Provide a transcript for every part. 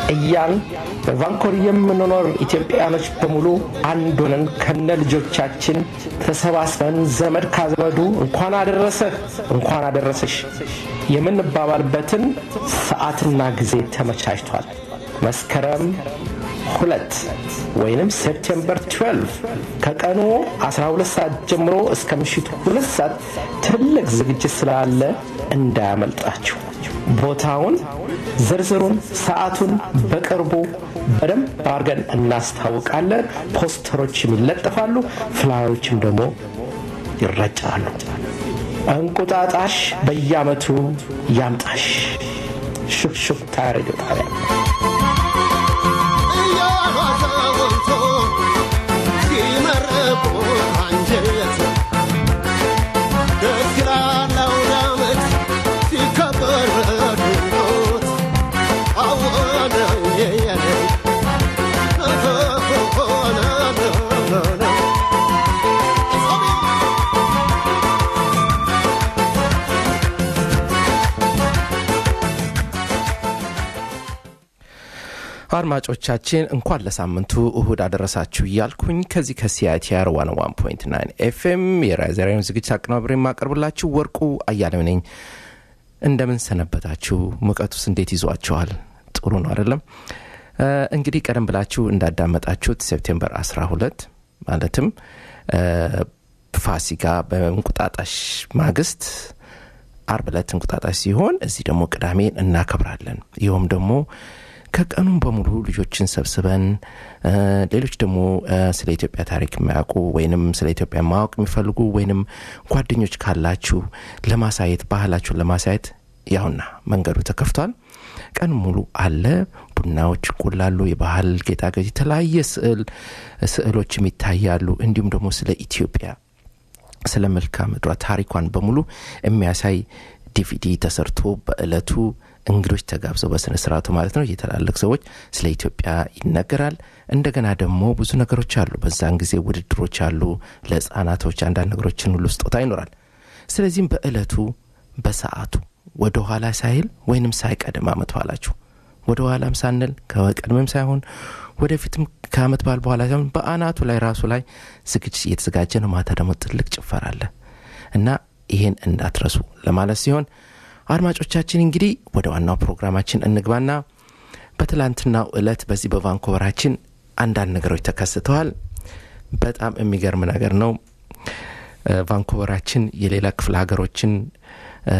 እያል በቫንኮር የምንኖር ኢትዮጵያኖች በሙሉ አንድ ሆነን ከነ ልጆቻችን ተሰባስበን ዘመድ ካዘመዱ እንኳን አደረሰህ እንኳን አደረሰሽ የምንባባልበትን ሰዓትና ጊዜ ተመቻችቷል። መስከረም ሁለት ወይንም ሴፕቴምበር 12 ከቀኑ 12 ሰዓት ጀምሮ እስከ ምሽቱ ሁለት ሰዓት ትልቅ ዝግጅት ስላለ እንዳያመልጣችሁ። ቦታውን፣ ዝርዝሩን፣ ሰዓቱን በቅርቡ በደንብ አድርገን እናስታውቃለን። ፖስተሮችም ይለጠፋሉ፣ ፍላዮችም ደግሞ ይረጫሉ። እንቁጣጣሽ በየዓመቱ ያምጣሽ። ሹክሹክታ ሬዲዮ ጣቢያ እያሏዘወንቶ ሲመረቁ አንጀት ደስ ይላል አውደ ዓመት ሲከበር ድንቆት አወነ የየነ ሆነ አድማጮቻችን እንኳን ለሳምንቱ እሁድ አደረሳችሁ እያልኩኝ ከዚህ ከሲአይቲአር 101.9 ኤፍኤም የራዘሪያን ዝግጅት አቀናብሬ የማቀርብላችሁ ወርቁ አያሌው ነኝ። እንደምን ሰነበታችሁ? ሙቀቱስ እንዴት ይዟችኋል? ጥሩ ነው አይደለም? እ፣ እንግዲህ ቀደም ብላችሁ እንዳዳመጣችሁት ሴፕቴምበር 12 ማለትም እ፣ ፋሲካ በእንቁጣጣሽ ማግስት አርብ ዕለት እንቁጣጣሽ ሲሆን እዚህ ደግሞ ቅዳሜን እናከብራለን። ይኸውም ደግሞ ከቀኑም በሙሉ ልጆችን ሰብስበን እ፣ ሌሎች ደግሞ እ፣ ስለ ኢትዮጵያ ታሪክ የማያውቁ ወይንም ስለ ኢትዮጵያ ማወቅ የሚፈልጉ ወይንም ጓደኞች ካላችሁ ለማሳየት ባህላችሁን ለማሳየት ያውና መንገዱ ተከፍቷል። ቀን ሙሉ አለ። ቡናዎች ይቆላሉ። የባህል ጌጣጌጥ፣ የተለያየ ስዕል ስዕሎችም ይታያሉ። እንዲሁም ደግሞ ስለ ኢትዮጵያ ስለ መልክዓ ምድሯ ታሪኳን በሙሉ የሚያሳይ ዲቪዲ ተሰርቶ በእለቱ እንግዶች ተጋብዘው በስነ ስርዓቱ ማለት ነው የትላልቅ ሰዎች ስለ ኢትዮጵያ ይነገራል። እንደገና ደግሞ ብዙ ነገሮች አሉ። በዛን ጊዜ ውድድሮች አሉ። ለህፃናቶች አንዳንድ ነገሮችን ሁሉ ስጦታ ይኖራል። ስለዚህም በእለቱ በሰዓቱ ወደ ኋላ ሳይል ወይንም ሳይቀድም አመት በኋላችሁ ወደ ኋላም ሳንል ከቀድምም ሳይሆን ወደፊትም ከአመት በዓል በኋላ ሳይሆን በአናቱ ላይ ራሱ ላይ ዝግጅት እየተዘጋጀ ነው። ማታ ደግሞ ትልቅ ጭፈራ አለ እና ይሄን እንዳትረሱ ለማለት ሲሆን አድማጮቻችን እንግዲህ ወደ ዋናው ፕሮግራማችን እንግባና በትላንትናው ዕለት በዚህ በቫንኮቨራችን አንዳንድ ነገሮች ተከስተዋል። በጣም የሚገርም ነገር ነው። እ፣ ቫንኮቨራችን የሌላ ክፍለ ሀገሮችን እ፣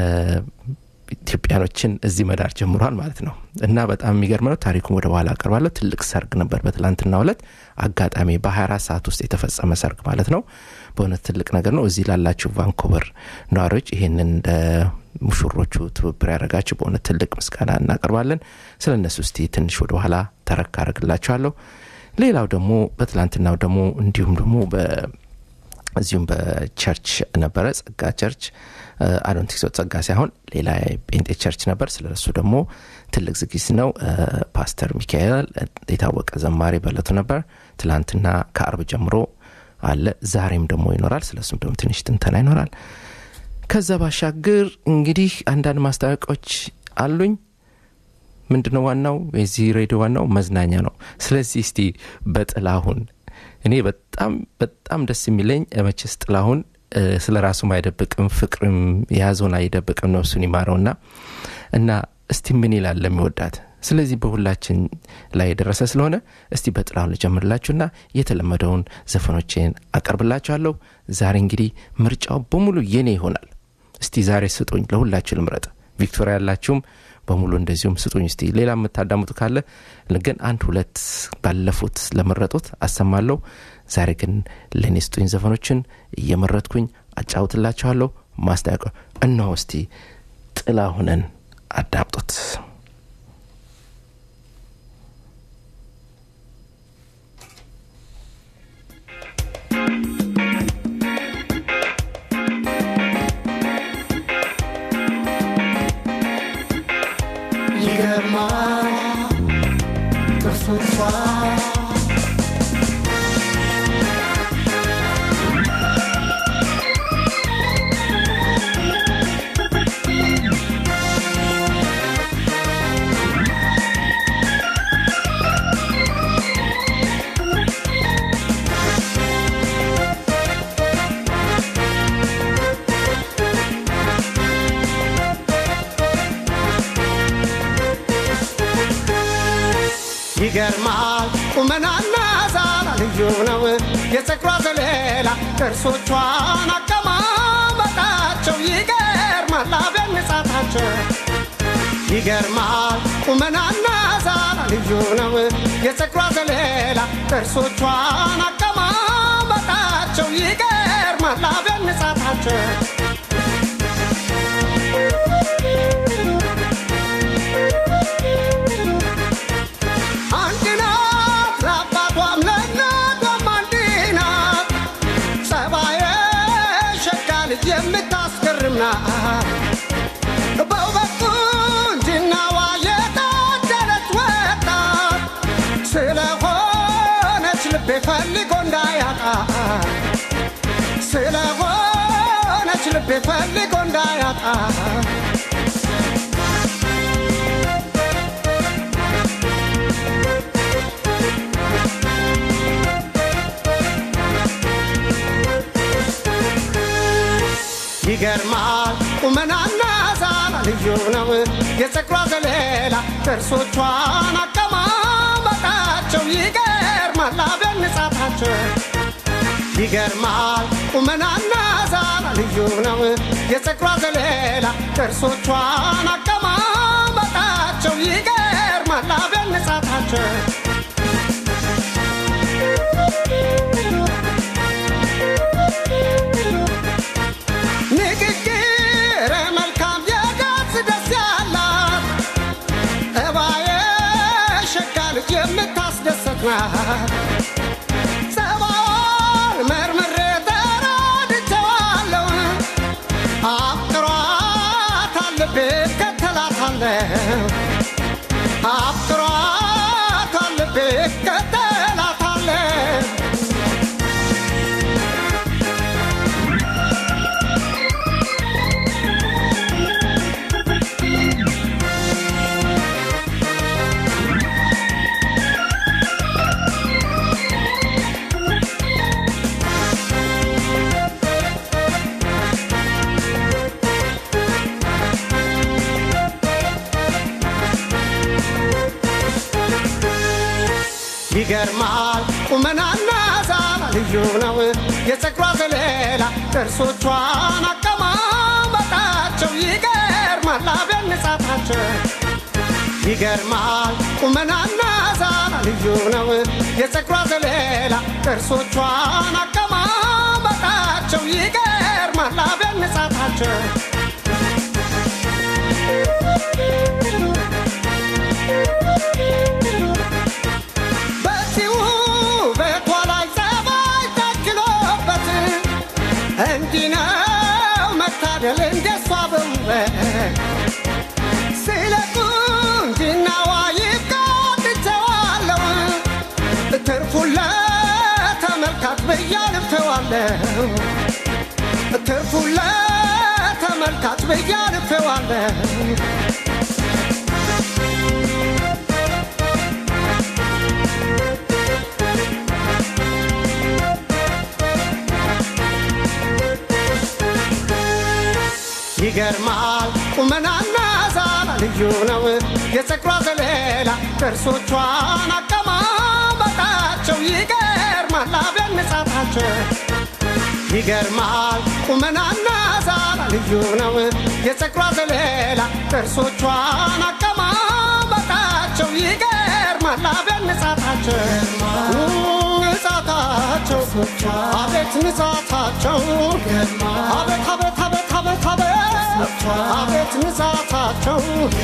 ኢትዮጵያኖችን እዚህ መዳር ጀምሯል ማለት ነው እና በጣም የሚገርም ነው። ታሪኩን ወደ በኋላ አቀርባለሁ። ትልቅ ሰርግ ነበር በትላንትናው ዕለት አጋጣሚ በ24 ሰዓት ውስጥ የተፈጸመ ሰርግ ማለት ነው። በእውነት ትልቅ ነገር ነው። እዚህ ላላችሁ ቫንኮቨር ነዋሪዎች ይህንን እንደ ሙሽሮቹ ትብብር ያደረጋችሁ በእውነት ትልቅ ምስጋና እናቀርባለን። ስለ እነሱ እስቲ ትንሽ ወደ ኋላ ተረክ አደርግላችኋለሁ። ሌላው ደግሞ በትላንትናው ደግሞ እንዲሁም ደግሞ በ እዚሁም በቸርች ነበረ ጸጋ ቸርች አዶንቲክስ ጸጋ ሳይሆን ሌላ ጴንጤ ቸርች ነበር። ስለ እሱ ደግሞ ትልቅ ዝግጅት ነው። እ፣ ፓስተር ሚካኤል የታወቀ ዘማሪ በለቱ ነበር። ትላንትና ከአርብ ጀምሮ አለ። ዛሬም ደግሞ ይኖራል። ስለ እሱም ደግሞ ትንሽ ትንተና ይኖራል። ከዛ ባሻገር እንግዲህ አንዳንድ ማስታወቂያዎች አሉኝ። ምንድነው ዋናው የዚህ ሬዲዮ ዋናው መዝናኛ ነው። ስለዚህ እስቲ በጥላሁን እኔ በጣም በጣም ደስ የሚለኝ መቼስ ጥላሁን እ፣ ስለ ራሱም አይደብቅም፣ ፍቅርም የያዘውን አይደብቅም። ነፍሱን ይማረውና እና እስቲ ምን ይላል ለሚወዳት። ስለዚህ በሁላችን ላይ የደረሰ ስለሆነ እስቲ በጥላሁን ልጀምርላችሁና የተለመደውን ዘፈኖችን አቀርብላችኋለሁ። ዛሬ እንግዲህ ምርጫው በሙሉ የኔ ይሆናል። እስቲ ዛሬ ስጡኝ፣ ለሁላችሁ ልምረጥ። ቪክቶሪያ ያላችሁም በሙሉ እንደዚሁም ስጡኝ። እስቲ ሌላ የምታዳምጡ ካለ ግን አንድ ሁለት ባለፉት ለመረጡት አሰማለሁ። ዛሬ ግን ለእኔ ስጡኝ ዘፈኖችን እየመረጥኩኝ አጫውትላችኋለሁ። ማስታወቂያ እነሆ። እስቲ ጥላሁንን አዳምጡት። ይገርማል ጥርሶቿ ይገርማል ቁመናና ዛላ ልዩ ነው የፀጉሯ ዘለላ ጥርሶቿን አቀማመጣቸው ይገርማል አብያን ንጻታቸው ይገርማል ቁመናና ዛላ ልዩ ነው የፀጉሯ ዘለላ ጥርሶቿን አቀማመጣቸው ይገርማል አብያን ንጻታቸው አንድ ናት ለአባቷም ለእናቷም አንድ ናት ጸባየ ሸጋ ልጅ የምታስገርም ናት በውበት ቁንጅናዋ የታደለች ወጣት ስለሆነች ልቤ ፈልጎ እንዳያጣ ስለሆነች ልቤ ፈልጎ እንዳያጣ ይገርማል ቁመናና ዛላ ልዩ ነው የፀጉሯ ዘለላ ጥርሶቿን አቀማመጣቸው ይገርማል አብያን ንጻታቸው ይገርማል ቁመናና ዛላ ልዩ ነው የፀጉሯ ዘለላ ጥርሶቿን አቀማመጣቸው ይገርማል አብያን ንጻታቸው ንግግር መልካም የዳስ ደስ ያላት እባየ ሸጋ ልጅ የምታስደሰት ናት ጸባዋን መርምሬ ተረድቼዋለሁ አፍቅሯታል ልቤ እከተላታለሁ አፍቅሯታል ልቤ እከተላታለሁ ይገርማል ቁመናና ዛላ ልዩ ነው የፀጉሯ ዘለላ ጥርሶቿን አቀማመጣቸው ይገርማል አብያን ንጻታቸው ይገርማል ቁመናና ዛላ ልዩ ነው የፀጉሯ ዘለላ ጥርሶቿን አቀማመጣቸው ይገርማል አብያን ንጻታቸው በዚህ ውበቷ ላይ ጸባይ ታክሎበት እንዲህ ነው መታደል እንደሷ በውበት ስለ ቁንጅናዋ ይቃትቸዋለሁ ትርፉን ለተመልካች ብያልፌዋለሁ ትርፉን ለተመልካች ብያልፌዋለሁ ይገርማል ቁመናና ዛላ ልዩ ነው የፀጉሯ ዘለላ ጥርሶቿን አቀማመጣቸው ይገርማል አብያን ንጻታቸው ይገርማል ቁመናና ዛላ ልዩ ነው የፀጉሯ ዘለላ ጥርሶቿን አቀማመጣቸው ይገርማል አብያን ንጻታቸው ንጻታቸው አቤት ንጻታቸው አቤት አቤት አቤት አቤት አቤት አቤት ንጻታቸው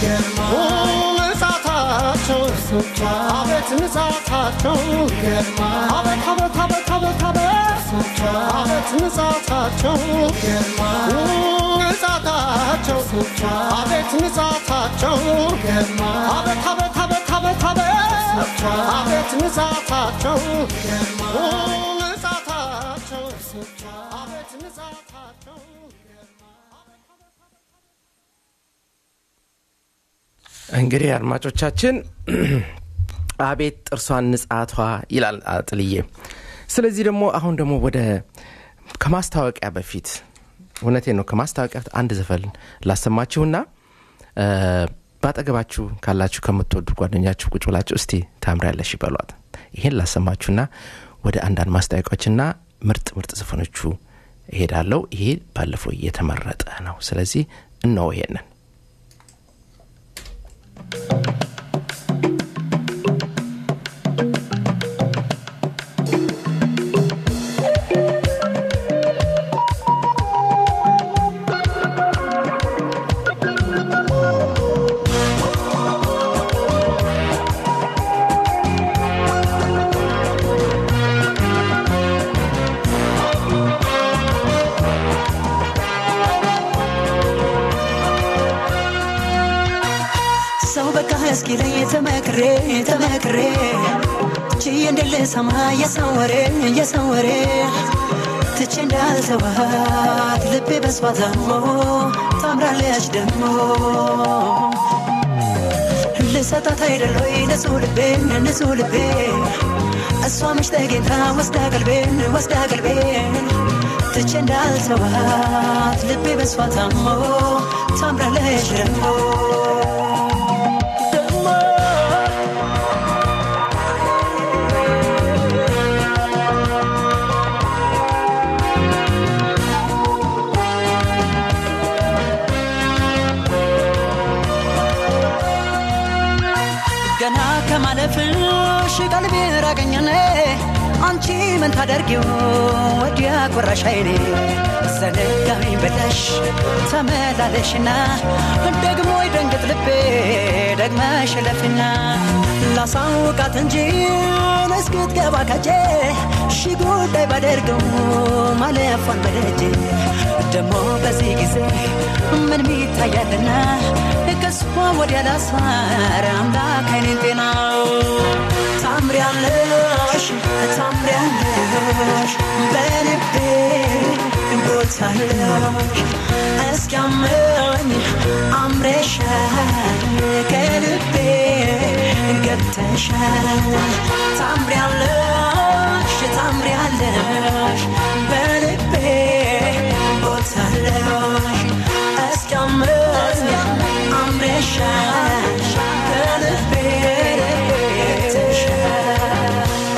ንጻታቸው አቤት ንጻታቸው አቤት አቤት አቤት አቤት አቤት አቤት ንጻታቸው ንጻታቸው አቤት ንጻታቸው አቤት አቤት አቤት አቤት አቤት አቤት ንጻታቸው ንጻታቸው አቤት ንጻታቸው እንግዲህ አድማጮቻችን አቤት ጥርሷን ንጻቷ ይላል ጥልዬ ስለዚህ ደግሞ አሁን ደግሞ ወደ ከማስታወቂያ በፊት እውነቴ ነው ከማስታወቂያ በፊት አንድ ዘፈን ላሰማችሁና እ፣ በአጠገባችሁ ካላችሁ ከምትወዱ ጓደኛችሁ ቁጭ ብላችሁ እስቲ ታምሪያለሽ ይበሏት። ይሄን ላሰማችሁና ወደ አንዳንድ ማስታወቂያዎችና ምርጥ ምርጥ ዘፈኖቹ እሄዳለሁ። ይሄ ባለፈው እየተመረጠ ነው። ስለዚህ እነሆ ይሄንን ሰው በቃ እስኪለኝ ተመክሬ ተመክሬ ችዬ እንደልሰማ የሰው ወሬ የሰው ወሬ ትቼ እንዳልተዋት ልቤ በሷ ታሞ ታምራለች ደግሞ ልሰጣት አይደሎይ ንጹህ ልቤን ንጹህ ልቤ እሷ መች ተገኝታ ወስዳ ቀልቤን ወስዳ ቀልቤን ትቼ እንዳልተዋት ልቤ በሷ ታሞ ታምራለች ደግሞ ገና ከማለፍሽ ቀልቤ ራቀኝኔ አንቺ ምን ታደርጊው ወዲያ ቆራሽ አይኔ ዘነጋኝ ብለሽ ተመላለሽና ደግሞ ይደንግጥ ልቤ ደግመሽ ለፍና ላሳውቃት እንጂ እስክትገባ ከጄ ሺ ጉዳይ ባደርገው ማለፏን በደጄ ደግሞ በዚህ ጊዜ ምን ሚታያልና ከሷ ወዲያ ላሳር አምላክ አይኔን ጤና ታምሪያለሽ ታምሪያለሽ በልቤ ቦታለሽ እስኪያመኝ አምረሻል ከልቤ ገብተሻል ታምሪያለሽ ታምሪያለሽ በልቤ ቦታለሽ እስኪያመኝ አምረሻል ከልቤ ገብተሻል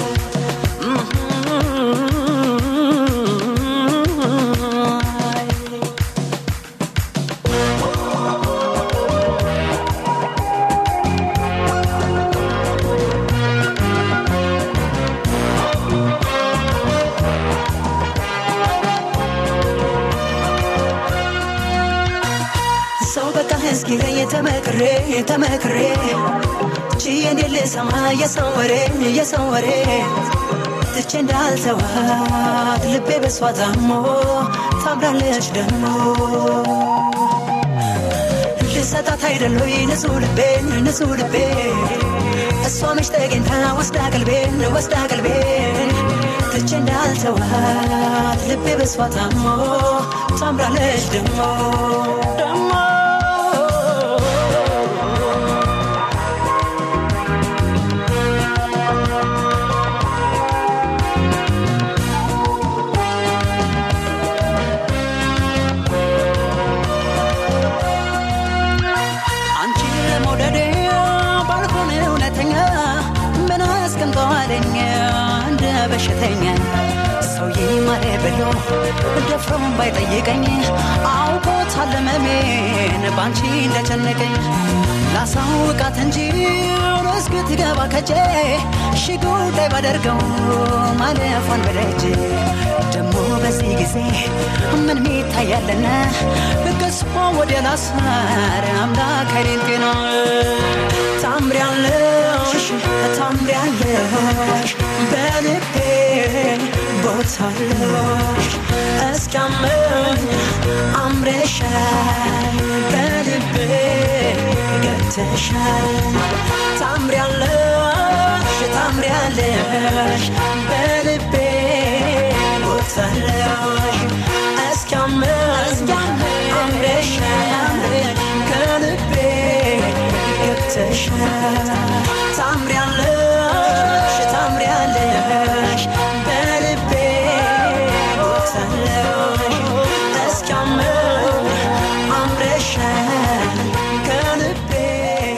ሰው በቃ እስኪለኝ ተመክሬ ተመክሬ ችዬ እንዴት ልሰማ የሰው ወሬ የሰው ወሬ ትቼ እንዳልተዋት ልቤ በሷ ታሞ ታምራለች ደግሞ ልሰጣት አይደሎይ ንጹህ ልቤን ንጹህ ልቤ እሷ መች ተገኝታ ወስዳ ቀልቤን ወስዳ ቀልቤን ትቼ እንዳልተዋት ልቤ በሷ ታሞ ታምራለች ደግሞ ደግሞ አንቺ ለመውደዴ ባልሆን እውነተኛ ምን አስቀምጠዋለኝ እንደ በሽተኛ ሰው ይማረ ብሎ ደፍሮም ባይጠይቀኝ አውቆታል ህመሜን ባንቺ እንደጨነቀኝ ላሳውቃት እንጂ እስክትገባ ከጄ ሺ ጉዳይ ባደርገው ማለፏን በደጅ ደግሞ በዚህ ጊዜ ምን ሚታያለና ከሷ ወዲያ ላሳር አምላክ አይኔን ጤና ታምሪያለሽ ታምሪያለሽ በልቤ ቦታለሽ እስኪያመኝ አምረሻል በልቤ ገብተሻል ታምሪያለሽ ታምሪያለሽ በልቤ ቦታለሽ እስኪያመኝ አምረሻል ከልቤ ገብተሻል ታምሪያለሽ ታምሪያለሽ በልቤ ቦታለሽ እስኪያመኝ አምረሻል ከልቤ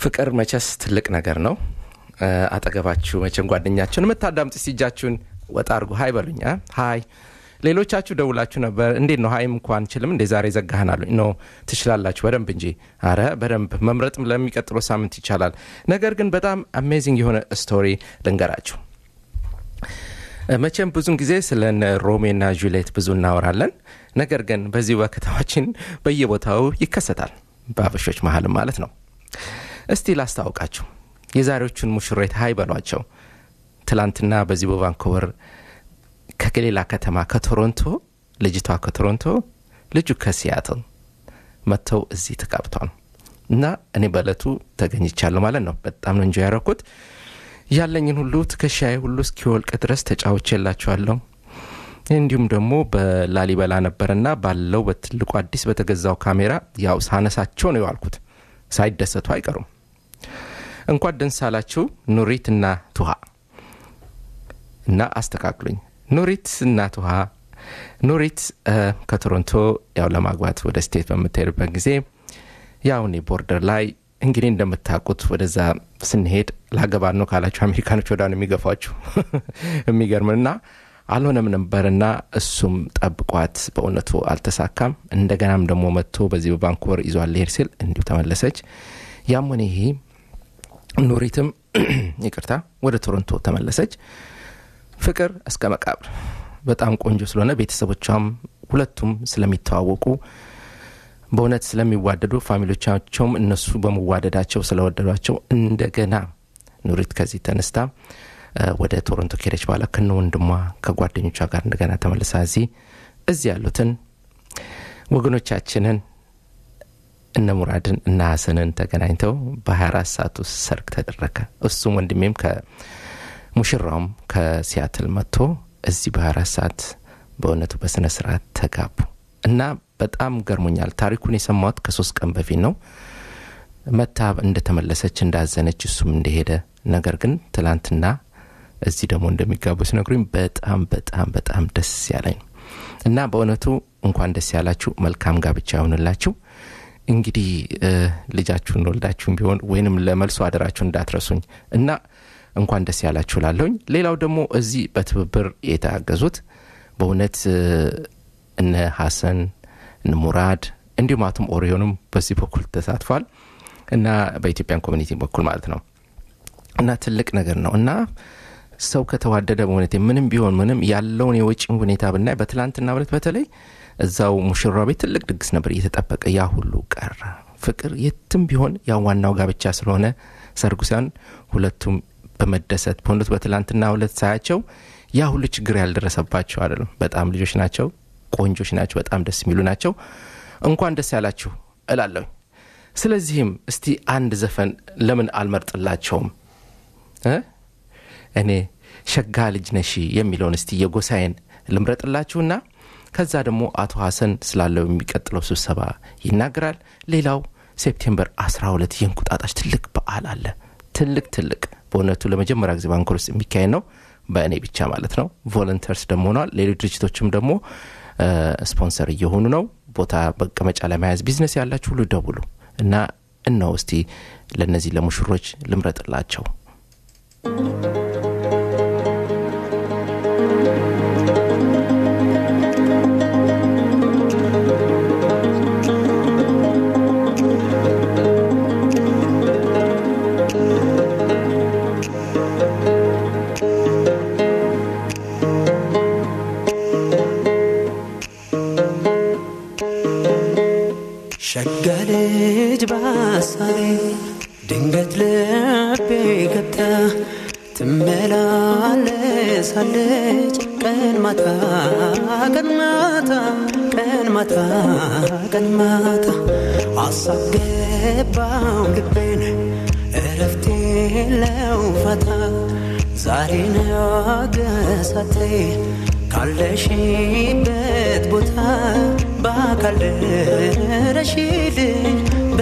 ፍቅር መቸስ ትልቅ ነገር ነው። እ፣ አጠገባችሁ መቼም ጓደኛችሁን የምታዳምጥ ሲጃችሁን ወጣ አድርጉ። ሀይ በሉኝ። አ? ሀይ ሌሎቻችሁ ደውላችሁ ነበር። እንዴት ነው ሀይም እንኳን ችልም እንዴ ዛሬ ዘጋህናሉ? ኖ ትችላላችሁ በደንብ እንጂ። አረ በደንብ መምረጥም ለሚቀጥለው ሳምንት ይቻላል። ነገር ግን በጣም አሜዚንግ የሆነ ስቶሪ ልንገራችሁ። እ፣ መቼም ብዙን ጊዜ ስለ እነ ሮሜና ጁሌት ብዙ እናወራለን። ነገር ግን በዚሁ በከተማችን በየቦታው ይከሰታል፣ በአበሾች መሀልም ማለት ነው። እስቲ ላስታውቃችሁ የዛሬዎቹን ሙሽሬት ሀይ በሏቸው። ትላንትና በዚህ በቫንኮቨር ከሌላ ከተማ ከቶሮንቶ ልጅቷ ከቶሮንቶ ልጁ ከሲያትል መጥተው እዚህ ተጋብተዋል እና እኔ በእለቱ ተገኝቻለሁ ማለት ነው። በጣም ነው እንጆ ያረኩት። ያለኝን ሁሉ ትከሻዬ ሁሉ እስኪወልቅ ድረስ ተጫውቼላችኋለሁ። እንዲሁም ደግሞ በላሊበላ ነበርና ባለው በትልቁ አዲስ በተገዛው ካሜራ ያው ሳነሳቸው ነው የዋልኩት። ሳይደሰቱ አይቀሩም። እንኳን ደስ አላችሁ ኑሪት እና ቱሃ እና አስተካክሉኝ። ኑሪት እና ቱሃ ኑሪት እ፣ ከቶሮንቶ ያው ለማግባት ወደ ስቴት በምትሄድበት ጊዜ ያው እኔ ቦርደር ላይ እንግዲህ እንደምታውቁት ወደዛ ስንሄድ ላገባን ነው ካላችሁ አሜሪካኖች ወዳ ነው የሚገፏችሁ የሚገርምና አልሆነም ነበርና እሱም ጠብቋት በእውነቱ አልተሳካም። እንደገናም ደግሞ መጥቶ በዚህ በቫንኩቨር ይዟል ሊሄድ ሲል እንዲሁ ተመለሰች። ያም ሆነ ይሄ ኑሪትም ይቅርታ ወደ ቶሮንቶ ተመለሰች። ፍቅር እስከ መቃብር በጣም ቆንጆ ስለሆነ ቤተሰቦቿም ሁለቱም ስለሚተዋወቁ በእውነት ስለሚዋደዱ ፋሚሊዎቻቸውም እነሱ በመዋደዳቸው ስለወደዷቸው እንደገና ኑሪት ከዚህ ተነስታ እ፣ ወደ ቶሮንቶ ከሄደች በኋላ ከነ ወንድሟ ከጓደኞቿ ጋር እንደገና ተመልሳ እዚህ እዚህ ያሉትን ወገኖቻችንን እነ ሙራድን እነ ሀሰንን ተገናኝተው በ24 ሰዓት ውስጥ ሰርግ ተደረገ። እሱም ወንድሜም ከሙሽራውም ከሲያትል መጥቶ እዚህ በ24 ሰዓት በእውነቱ በስነ ስርዓት ተጋቡ እና በጣም ገርሞኛል። ታሪኩን የሰማሁት ከሶስት ቀን በፊት ነው። መታ እንደተመለሰች እንዳዘነች እሱም እንደሄደ ነገር ግን ትላንትና እዚህ ደግሞ እንደሚጋቡ ሲነግሩኝ በጣም በጣም በጣም ደስ ያለኝ እና በእውነቱ እንኳን ደስ ያላችሁ፣ መልካም ጋብቻ ይሆንላችሁ። እንግዲህ እ፣ ልጃችሁን ወልዳችሁም ቢሆን ወይንም ለመልሶ አደራችሁ እንዳትረሱኝ እና እንኳን ደስ ያላችሁ ላለሁኝ። ሌላው ደግሞ እዚህ በትብብር የተያገዙት በእውነት እ፣ እነ ሀሰን እነ ሙራድ እንዲሁም አቶም ኦሪዮንም በዚህ በኩል ተሳትፏል እና በኢትዮጵያን ኮሚኒቲ በኩል ማለት ነው እና ትልቅ ነገር ነው እና ሰው ከተዋደደ በእውነት ምንም ቢሆን ምንም ያለውን የወጪን ሁኔታ ብናይ በትላንትና ዕለት በተለይ እዛው ሙሽራ ቤት ትልቅ ድግስ ነበር እየተጠበቀ ያ ሁሉ ቀረ። ፍቅር የትም ቢሆን ያ ዋናው ጋብቻ ስለሆነ ሰርጉ ሳይሆን ሁለቱም በመደሰት በእውነቱ በትላንትና ዕለት ሳያቸው ያ ሁሉ ችግር ያልደረሰባቸው አይደለም። በጣም ልጆች ናቸው፣ ቆንጆች ናቸው፣ በጣም ደስ የሚሉ ናቸው። እንኳን ደስ ያላችሁ እላለሁ። ስለዚህም እስቲ አንድ ዘፈን ለምን አልመርጥላቸውም እ እኔ ሸጋ ልጅ ነሺ የሚለውን እስቲ የጎሳዬን ልምረጥላችሁና ከዛ ደግሞ አቶ ሀሰን ስላለው የሚቀጥለው ስብሰባ ይናገራል። ሌላው ሴፕቴምበር 12 የእንቁጣጣሽ ትልቅ በዓል አለ። ትልቅ ትልቅ በእውነቱ ለመጀመሪያ ጊዜ ባንኮር ውስጥ የሚካሄድ ነው። በእኔ ብቻ ማለት ነው። ቮለንተርስ ደግሞ ሆኗል። ሌሎች ድርጅቶችም ደግሞ እ፣ ስፖንሰር እየሆኑ ነው። ቦታ መቀመጫ ለመያዝ ቢዝነስ ያላችሁ ሁሉ ደውሉ እና እነሆ እስቲ ለእነዚህ ለሙሽሮች ልምረጥላቸው። ሸጋ ልጅ በሐሳቤ ድንገት ልቤ ገብታ ትመላለሳለች ቀን ማታ ቀን ማታ ቀን ማታ ቀን ማታ አሳብ ገባው ልቤን እረፍቴ የለው ፋታ ዛሬ ነገሳቴ ካለሽበት ቦታ በአካል ደረሽልኝ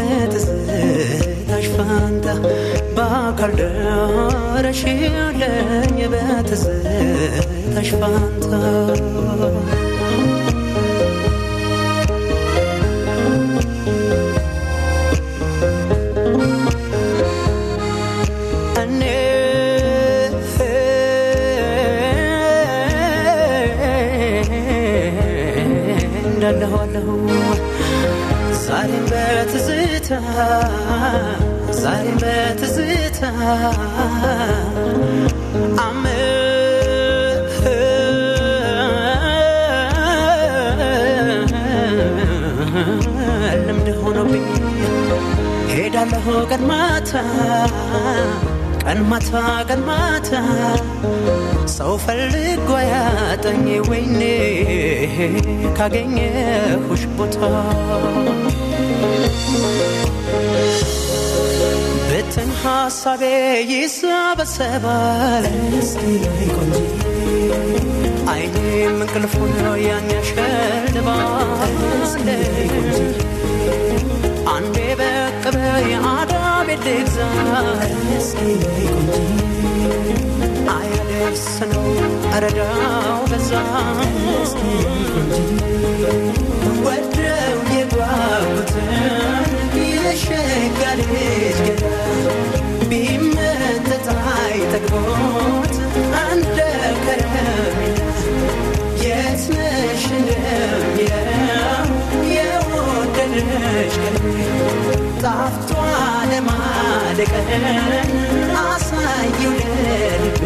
በትዝታሽ ፋንታ በአካል ደረሽልኝ በትዝታሽ ፋንታ ዛሬም በትዝታ ዛሬም በትዝታ ልምድ ሆኖብኝ ሄዳለሁ ቀን ማታ ቀን ማታ ቀን ማታ ሰው ፈልጎ ያጠኝ ወይኔ ካገኘሁሽ ቦታ ብትን ሀሳቤ ይሰበሰባል አይኔም እንቅልፉን ያን ያሸልባል አንዴ በቅ በይ አዳቤ ልግዛ አያደርስ ነው እረዳው በዛ ወደው የጓጉትን የሸጋ ልጅ ገዳ ቢመጠጥ አይጠግቦት እንደ ከረሜላ የት ነሽ እንደሚለው የወደደሽ ቀልቤ ጣፍቷ ለማደቀን አሳየው ለልቤ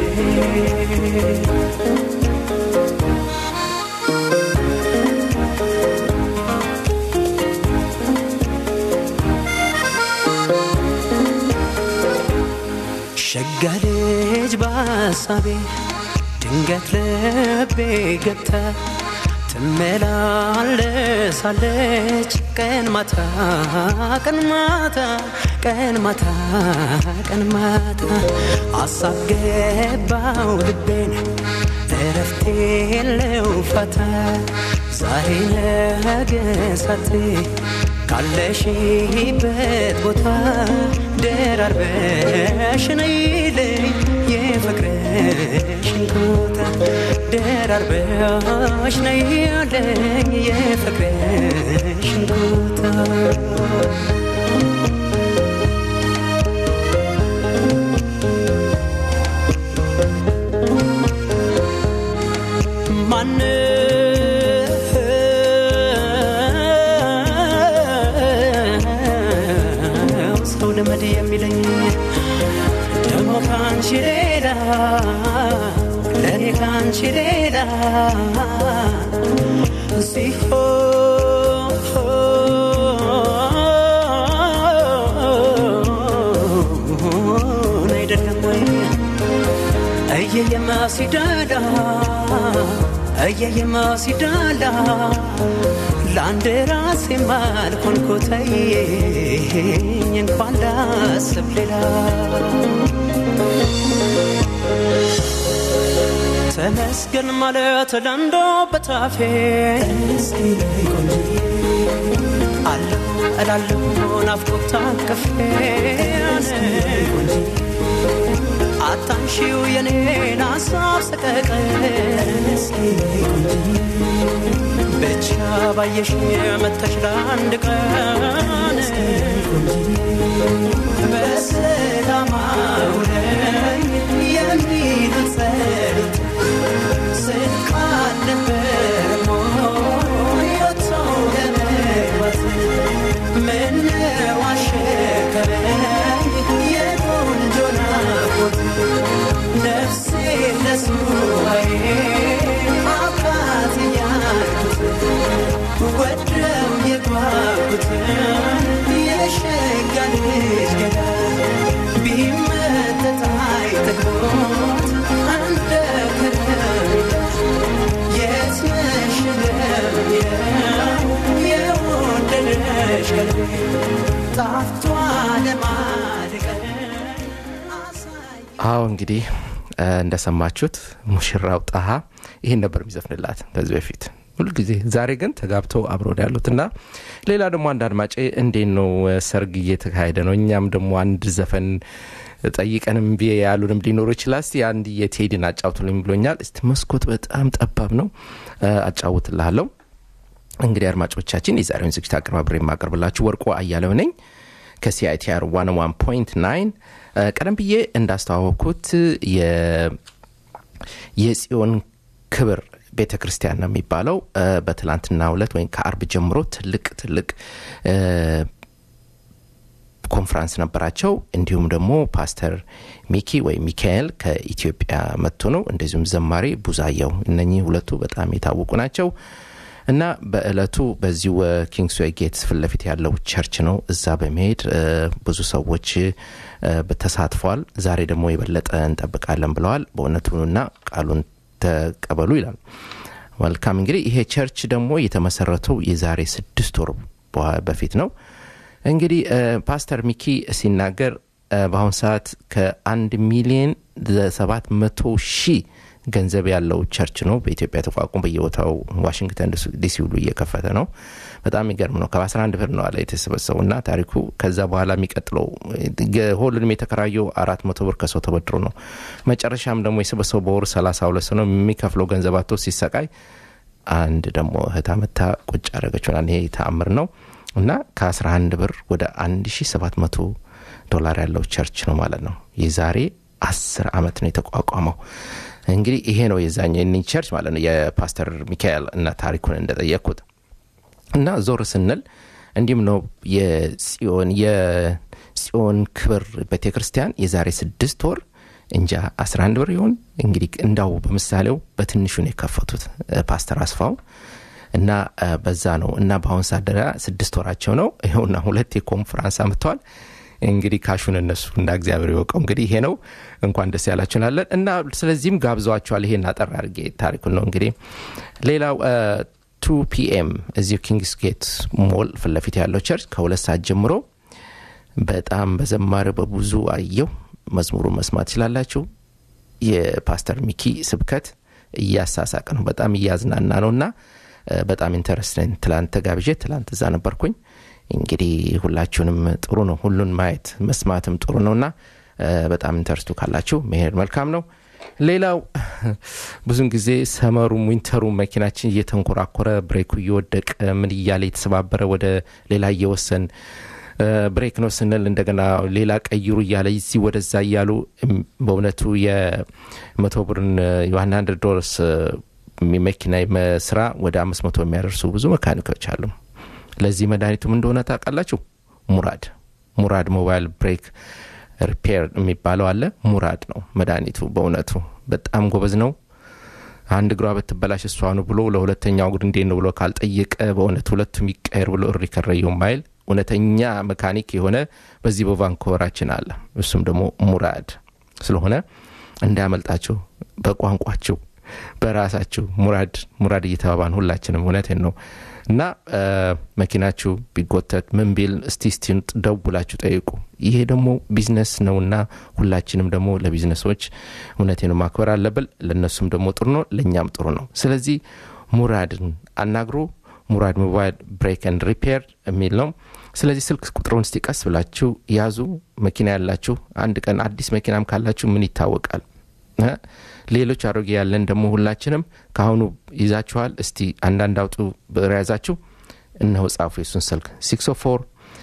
ሸጋ ልጅ በሐሳቤ ድንገት ልቤ ገብታ ትመላለሳለች ቀን ማታ ቀን ማታ ቀን ማታ ቀን ማታ አሳብ ገባው ልቤን እረፍት የለው ፋታ ዛሬ ነገ ሳቴ ካለሽበት ቦታ ደራርበሽ ነይልኝ የፍቅርሽን ቦታ ደራርበሽ ነይልኝ የፍቅርሽን ቦታ ማነው ሰው ልመድ የሚለኝ ደግሞ ከአንቺ ሌላ ለእኔ ከአንቺ ሌላ ሲሆን አይደለም ወይ እየየማ ሲዳላ እየየማ ሲዳላ ለአንድ ራሴ ማልኮንኮተኝ እንኳን ላስብ ሌላ ተመስገን ማለት ለንዶ በታፌ አለሁ እላለሁ ናፍቆት ታቅፌ አታንሺው የኔን ሀሳብ ሰቀቀን ብቻ ባየሽ መተሽ ለአንድ ቀን በሰላም አውለኝ የሚሉት ጸሎት ስልክ አልነበረም ወይ ወጥቶ ለመግባት ምነው አሸከረኝ የቆንጆ ናፍቆት ነፍሴ ለሱባዬ አባት እያልኩት ወደው የጓጉትን የሸጋ ልጅ ገዳ ቢመጠጥ አይጠግቦት እንደ ከረሜላ የት ነሽ ለሚለው የወደደሽ ቀልቤ ጣፍቷ ለማድቀን አሳይ አዎ እንግዲህ እ፣ እንደሰማችሁት ሙሽራው ጣሃ ይህን ነበር የሚዘፍንላት ከዚህ በፊት ሁሉ ጊዜ ዛሬ ግን ተጋብተው አብረው ነው ያሉት እና ሌላ ደግሞ አንድ አድማጬ እንዴት ነው እ፣ ሰርግ እየተካሄደ ነው እኛም ደግሞ አንድ ዘፈን ጠይቀንም ቢ ያሉንም ሊኖሩ ይችላል እስቲ አንድ የቴዲን አጫውቱልኝ ብሎኛል እስቲ መስኮት በጣም ጠባብ ነው እ፣ አጫውትልሃለሁ እንግዲህ አድማጮቻችን የዛሬውን ዝግጅት አቀርባብሬ የማቀርብላችሁ ወርቆ አያለው ነኝ ከሲአይቲአር 101.9 ቀደም ብዬ እንዳስተዋወቅኩት የ- የጽዮን ክብር ቤተ ክርስቲያን ነው የሚባለው እ፣ በትላንትና ሁለት ወይም ከአርብ ጀምሮ ትልቅ ትልቅ እ፣ ኮንፍራንስ ነበራቸው እንዲሁም ደግሞ ፓስተር ሚኪ ወይም ሚካኤል ከኢትዮጵያ መጥቶ ነው እንደዚሁም ዘማሪ ቡዛየው እነኚህ ሁለቱ በጣም የታወቁ ናቸው እና በእለቱ በዚሁ ኪንግስዌይ ጌትስ ፊት ለፊት ያለው ቸርች ነው እዛ በመሄድ እ፣ ብዙ ሰዎች እ፣ ተሳትፈዋል ዛሬ ደግሞ የበለጠ እንጠብቃለን ብለዋል በእውነቱና ቃሉን ተቀበሉ ይላል መልካም እንግዲህ ይሄ ቸርች ደግሞ የተመሰረተው የዛሬ ስድስት ወር በኋ- በፊት ነው እንግዲህ እ፣ ፓስተር ሚኪ ሲናገር እ፣ በአሁኑ ሰዓት ከአንድ ሚሊዮን ሰባት መቶ ሺህ ገንዘብ ያለው ቸርች ነው በኢትዮጵያ ተቋቁሞ በየቦታው ዋሽንግተን ዲሲ ሁሉ እየከፈተ ነው በጣም የሚገርም ነው ከ11 ብር ነው አለ የተሰበሰቡ እና ታሪኩ ከዛ በኋላ የሚቀጥለው እ፣ ሆሉንም የተከራየው አራት መቶ ብር ከሰው ተበድሮ ነው መጨረሻም ደግሞ የሰበሰቡ በወሩ 32 ሰው ነው የሚከፍለው ገንዘብ አቶ ሲሰቃይ አንድ ደግሞ እህት አመታ ቁጭ አደረገች ሆናል ይሄ ተአምር ነው እና ከ11 ብር ወደ 1700 ዶላር ያለው ቸርች ነው ማለት ነው የዛሬ 10 ዓመት ነው የተቋቋመው እንግዲህ ይሄ ነው የዛኛው የኒ ቸርች ማለት ነው የፓስተር ሚካኤል እና ታሪኩን እንደጠየቅኩት እና ዞር ስንል እንዲሁም ነው የጽዮን የጽዮን ክብር ቤተ ክርስቲያን የዛሬ ስድስት ወር እንጃ 11 ብር ይሆን እንግዲህ እንዳው በምሳሌው በትንሹ ነው የከፈቱት እ፣ ፓስተር አስፋው እና እ፣ በዛ ነው እና በአሁን ሰዓት ደረጃ ስድስት ወራቸው ነው ይኸውና ሁለት የኮንፈራንስ አምጥተዋል እንግዲህ ካሹን እነሱ እንደ እግዚአብሔር ይወቀው እንግዲህ ይሄ ነው እንኳን ደስ ያላችሁ እንላለን እና ስለዚህም ጋብዘዋቸዋል ይሄን አጠር አድርጌ ታሪኩን ነው እንግዲህ ሌላው ቱ ፒኤም እዚሁ ኪንግስ ጌት ሞል ፊት ለፊት ያለው ቸርች ከሁለት ሰዓት ጀምሮ በጣም በዘማሪ በብዙ አየው መዝሙሩ መስማት ትችላላችሁ የፓስተር ሚኪ ስብከት እያሳሳቅ ነው በጣም እያዝናና ነው እና እ፣ በጣም ኢንተረስትን ትላንት ተጋብዤ ትላንት እዛ ነበርኩኝ እንግዲህ ሁላችሁንም ጥሩ ነው ሁሉን ማየት መስማትም ጥሩ ነውና እ፣ በጣም ኢንተረስቱ ካላችሁ መሄድ መልካም ነው ሌላው ብዙን ጊዜ ሰመሩም ዊንተሩ መኪናችን እየተንኮራኮረ ብሬኩ እየወደቀ ምን እያለ የተሰባበረ ወደ ሌላ እየወሰን እ፣ ብሬክ ነው ስንል እንደገና ሌላ ቀይሩ እያለ እዚህ ወደዛ እያሉ እም፣ በእውነቱ የመቶ ብርን የዋን ሀንድርድ ዶላርስ መኪና ስራ ወደ አምስት መቶ የሚያደርሱ ብዙ መካኒኮች አሉ ለዚህ መድኃኒቱም እንደሆነ ታውቃላችሁ ሙራድ ሙራድ ሞባይል ብሬክ ሪፔር የሚባለው አለ ሙራድ ነው መድኃኒቱ በእውነቱ በጣም ጎበዝ ነው አንድ እግሯ በትበላሽ እሷ ነው ብሎ ለሁለተኛው እግር እንዴት ነው ብሎ ካልጠየቀ በእውነት ሁለቱም ይቀየር ብሎ እሪ ከረየው ማይል እውነተኛ መካኒክ የሆነ በዚህ በቫንኮቨራችን አለ እሱም ደግሞ ሙራድ ስለሆነ እንዳያመልጣችሁ በቋንቋችሁ በራሳችሁ ሙራድ ሙራድ እየተባባን ሁላችንም እውነቴን ነው እና እ፣ መኪናችሁ ቢጎተት ምን ቢል እስቲ እስቲ ደውላችሁ ጠይቁ ይሄ ደግሞ ቢዝነስ ነውና ሁላችንም ደግሞ ለቢዝነሶች እውነቴን ነው ማክበር አለብን ለእነሱም ደግሞ ጥሩ ነው ለእኛም ጥሩ ነው ስለዚህ ሙራድን አናግሩ ሙራድ ሞባይል ብሬክ ኤንድ ሪፔር የሚል ነው ስለዚህ ስልክ ቁጥሩን እስቲ ቀስ ብላችሁ ያዙ መኪና ያላችሁ አንድ ቀን አዲስ መኪናም ካላችሁ ምን ይታወቃል እ? ሌሎች አሮጌ ያለን ደግሞ ሁላችንም ከአሁኑ ይዛችኋል እስቲ አንዳንድ አውጡ ብር ያዛችሁ እነሆ ጻፉ የሱን ስልክ 604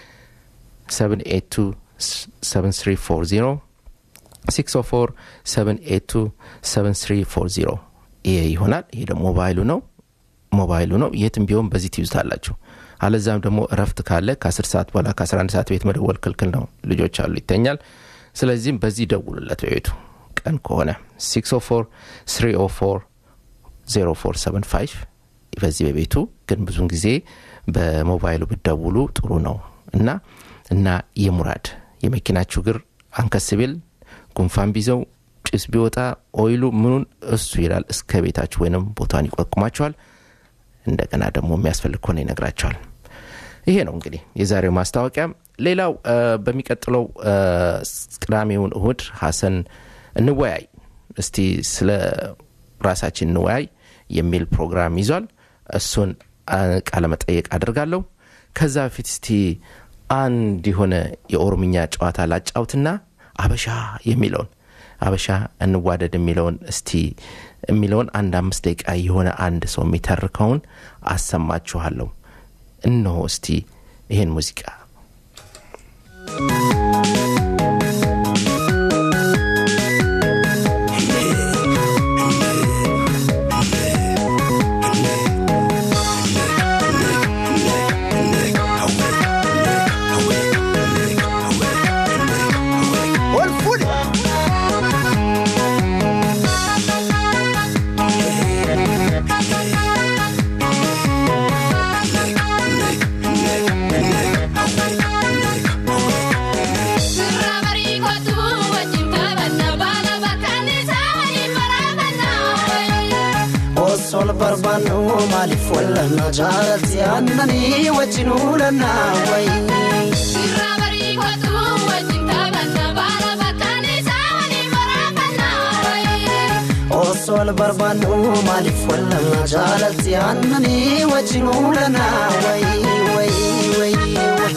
782 7340 604 782 7340 ይሄ ይሆናል ይሄ ደግሞ ሞባይሉ ነው ሞባይሉ ነው የትም ቢሆን በዚህ ትይዙታላችሁ አለዛም ደግሞ እረፍት ካለ ከ10 ሰዓት በኋላ ከ11 ሰዓት ቤት መደወል ክልክል ነው ልጆች አሉ ይተኛል ስለዚህም በዚህ ደውሉለት በቤቱ ቀን ከሆነ 604 304 0475 በዚህ በቤቱ ግን ብዙን ጊዜ በሞባይሉ ብደውሉ ጥሩ ነው እና እና የሙራድ የመኪናችሁ እግር አንከስ ቢል ጉንፋን ቢዘው ጭስ ቢወጣ ኦይሉ ምኑን እሱ ይላል እስከ ቤታችሁ ወይንም ቦታን ይቆቁማቸዋል እንደገና ደግሞ የሚያስፈልግ ከሆነ ይነግራቸዋል ይሄ ነው እንግዲህ የዛሬው ማስታወቂያ ሌላው እ፣ በሚቀጥለው እ፣ ቅዳሜውን እሁድ ሀሰን እንወያይ እስቲ ስለ ራሳችን እንወያይ የሚል ፕሮግራም ይዟል እሱን አ፣ ቃለመጠየቅ አድርጋለሁ ከዛ በፊት እስቲ አንድ የሆነ የኦሮምኛ ጨዋታ ላጫውትና አበሻ የሚለውን አበሻ እንዋደድ የሚለውን እስቲ የሚለውን አንድ አምስት ደቂቃ የሆነ አንድ ሰው የሚተርከውን አሰማችኋለሁ እነሆ እስቲ ይህን ሙዚቃ barbaannu maaliif wallanna jaalatti aannanii wajjin uulannaa wayi. Irraa barii kootu wajjin taphanna baala bakkaan isaa waliin waraabannaa wayii. Osoo wal barbaannu maaliif wallanna jaalatti aannanii wajjin uulannaa wayi wayi wayi wayi.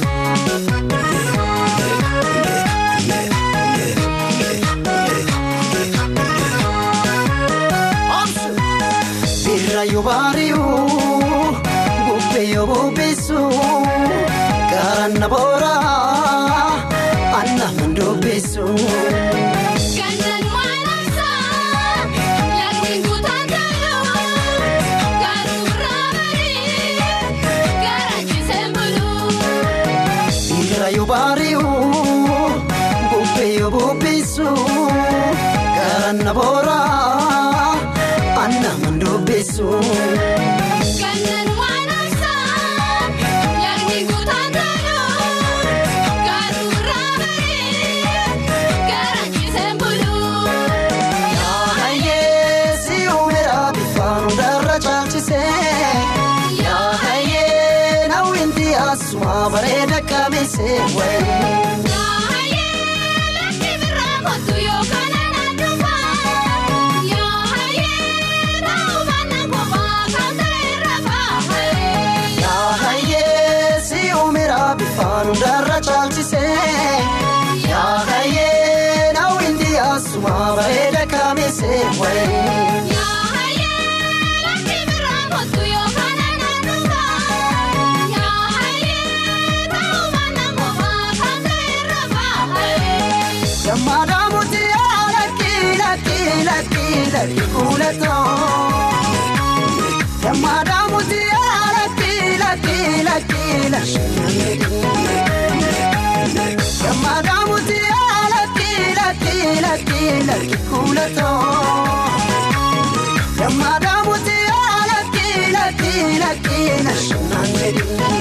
Birrayyuu baari'uu bubbeeyyoo bubbeessu garanna booraa anna mandubbeessu. Gannaan waan ibsaa lagni guutaan ta'uu garuu irraa barii garaachisee buluu. Birrayyuu baari'uu bubbeeyyoo bubbeessu garanna booraa anna mandubbeessu. Gannaan waan ibsaa lagni guutaan ta'uu garuu irraa barii garaachisee buluu. Yaahayee si uumera bifaan darra caalchisee yaahayee nawwinti asuma bareeda qabeessee wayi. Yaahayee lafti birraa kottu yookaan ana dhufaa. Yaahayee ta'uufaan na qofaa kan ta'e rafaa. Yaahayee si uumera bifaan darra caalchisee yaahayee nawwinti asuma bareeda qabeessee wayi. Yaahayee lafti birraa kottu yookaan ana dhufaa. Yaahayee ta'uufaan na qofaa kan ta'e rafaa. Yammaadhaa muti lakki lakki lakki lakki kuulatoo. Yammaadhaa muti lakki lakki lakki lakki. Yammaadhaa muti lakki lakki lakki lakki kuulatoo. Yammaadhaa muti lakki lakki lakki lakki.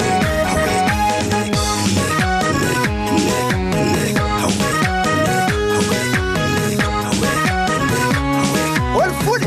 Ol fuudhe.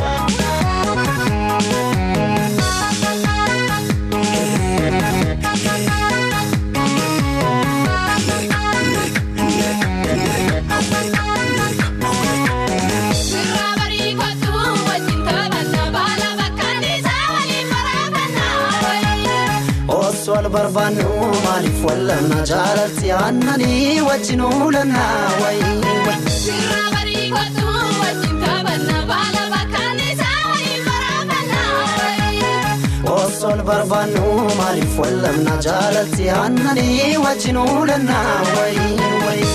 Irraa barii kottu wajjin taphanna baala bakkaan isaa waliin waraabannaa. Osoo wal barbaannu maaliif wallanna jaalatti aannanii wajjin uulannaa wayi wayi. Irraa barii kottu wajjin taphanna baala bakkaan isaa waliin waraabannaa. Osoo wal barbaannu maaliif wallanna jaalatti aannanii wajjin uulannaa wayi wayi.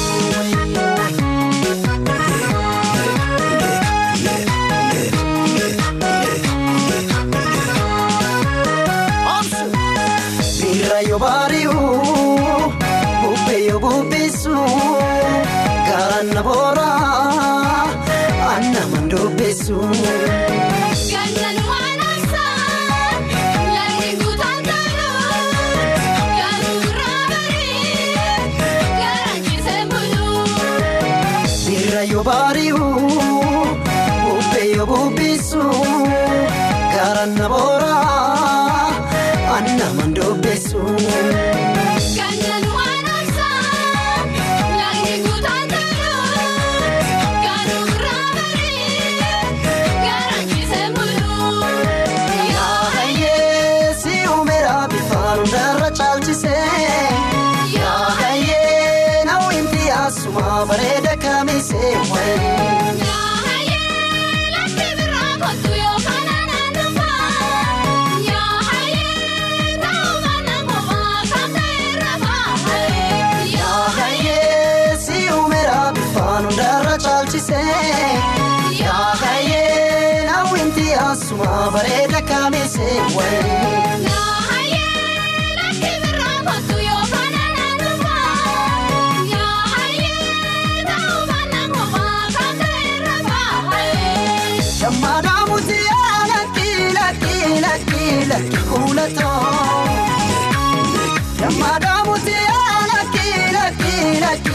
Birrayyoo baari'uu bubbeeyyoo bubbeessu garanna booraa anna mandubbeessu. Gannaan waan ibsaa lagni guutaan ta'uu garuu irraa barii garaachisee buluu. Birrayyoo baari'uu bubbeeyyoo bubbeessu garanna booraa anna mandubbeessu. Gannaan waan ibsaa lagni guutaan ta'uu garuu irraa barii garaachisee buluu. Yaahayee si uumera bifaan darra caalchisee yaahayee nawwinti asuma bareeda qabeessee wayi. Yaahayee lafti birraa kottu yookaan ana dhufaa. Yaahayee ta'uufaan na qofaa kan ta'e rafaa. Yaahayee si uumera bifaan darra caalchisee yaahayee nawwinti asuma bareeda qabeessee wayi. Yaahayee lafti birraa kottu yookaan ana dhufaa. Yaahayee ta'uufaan na qofaa kan ta'e rafaa. Yammaadhaa muti lakki lakki lakki lakki kuulatoo. Yammaadhaa muti lakki lakki lakki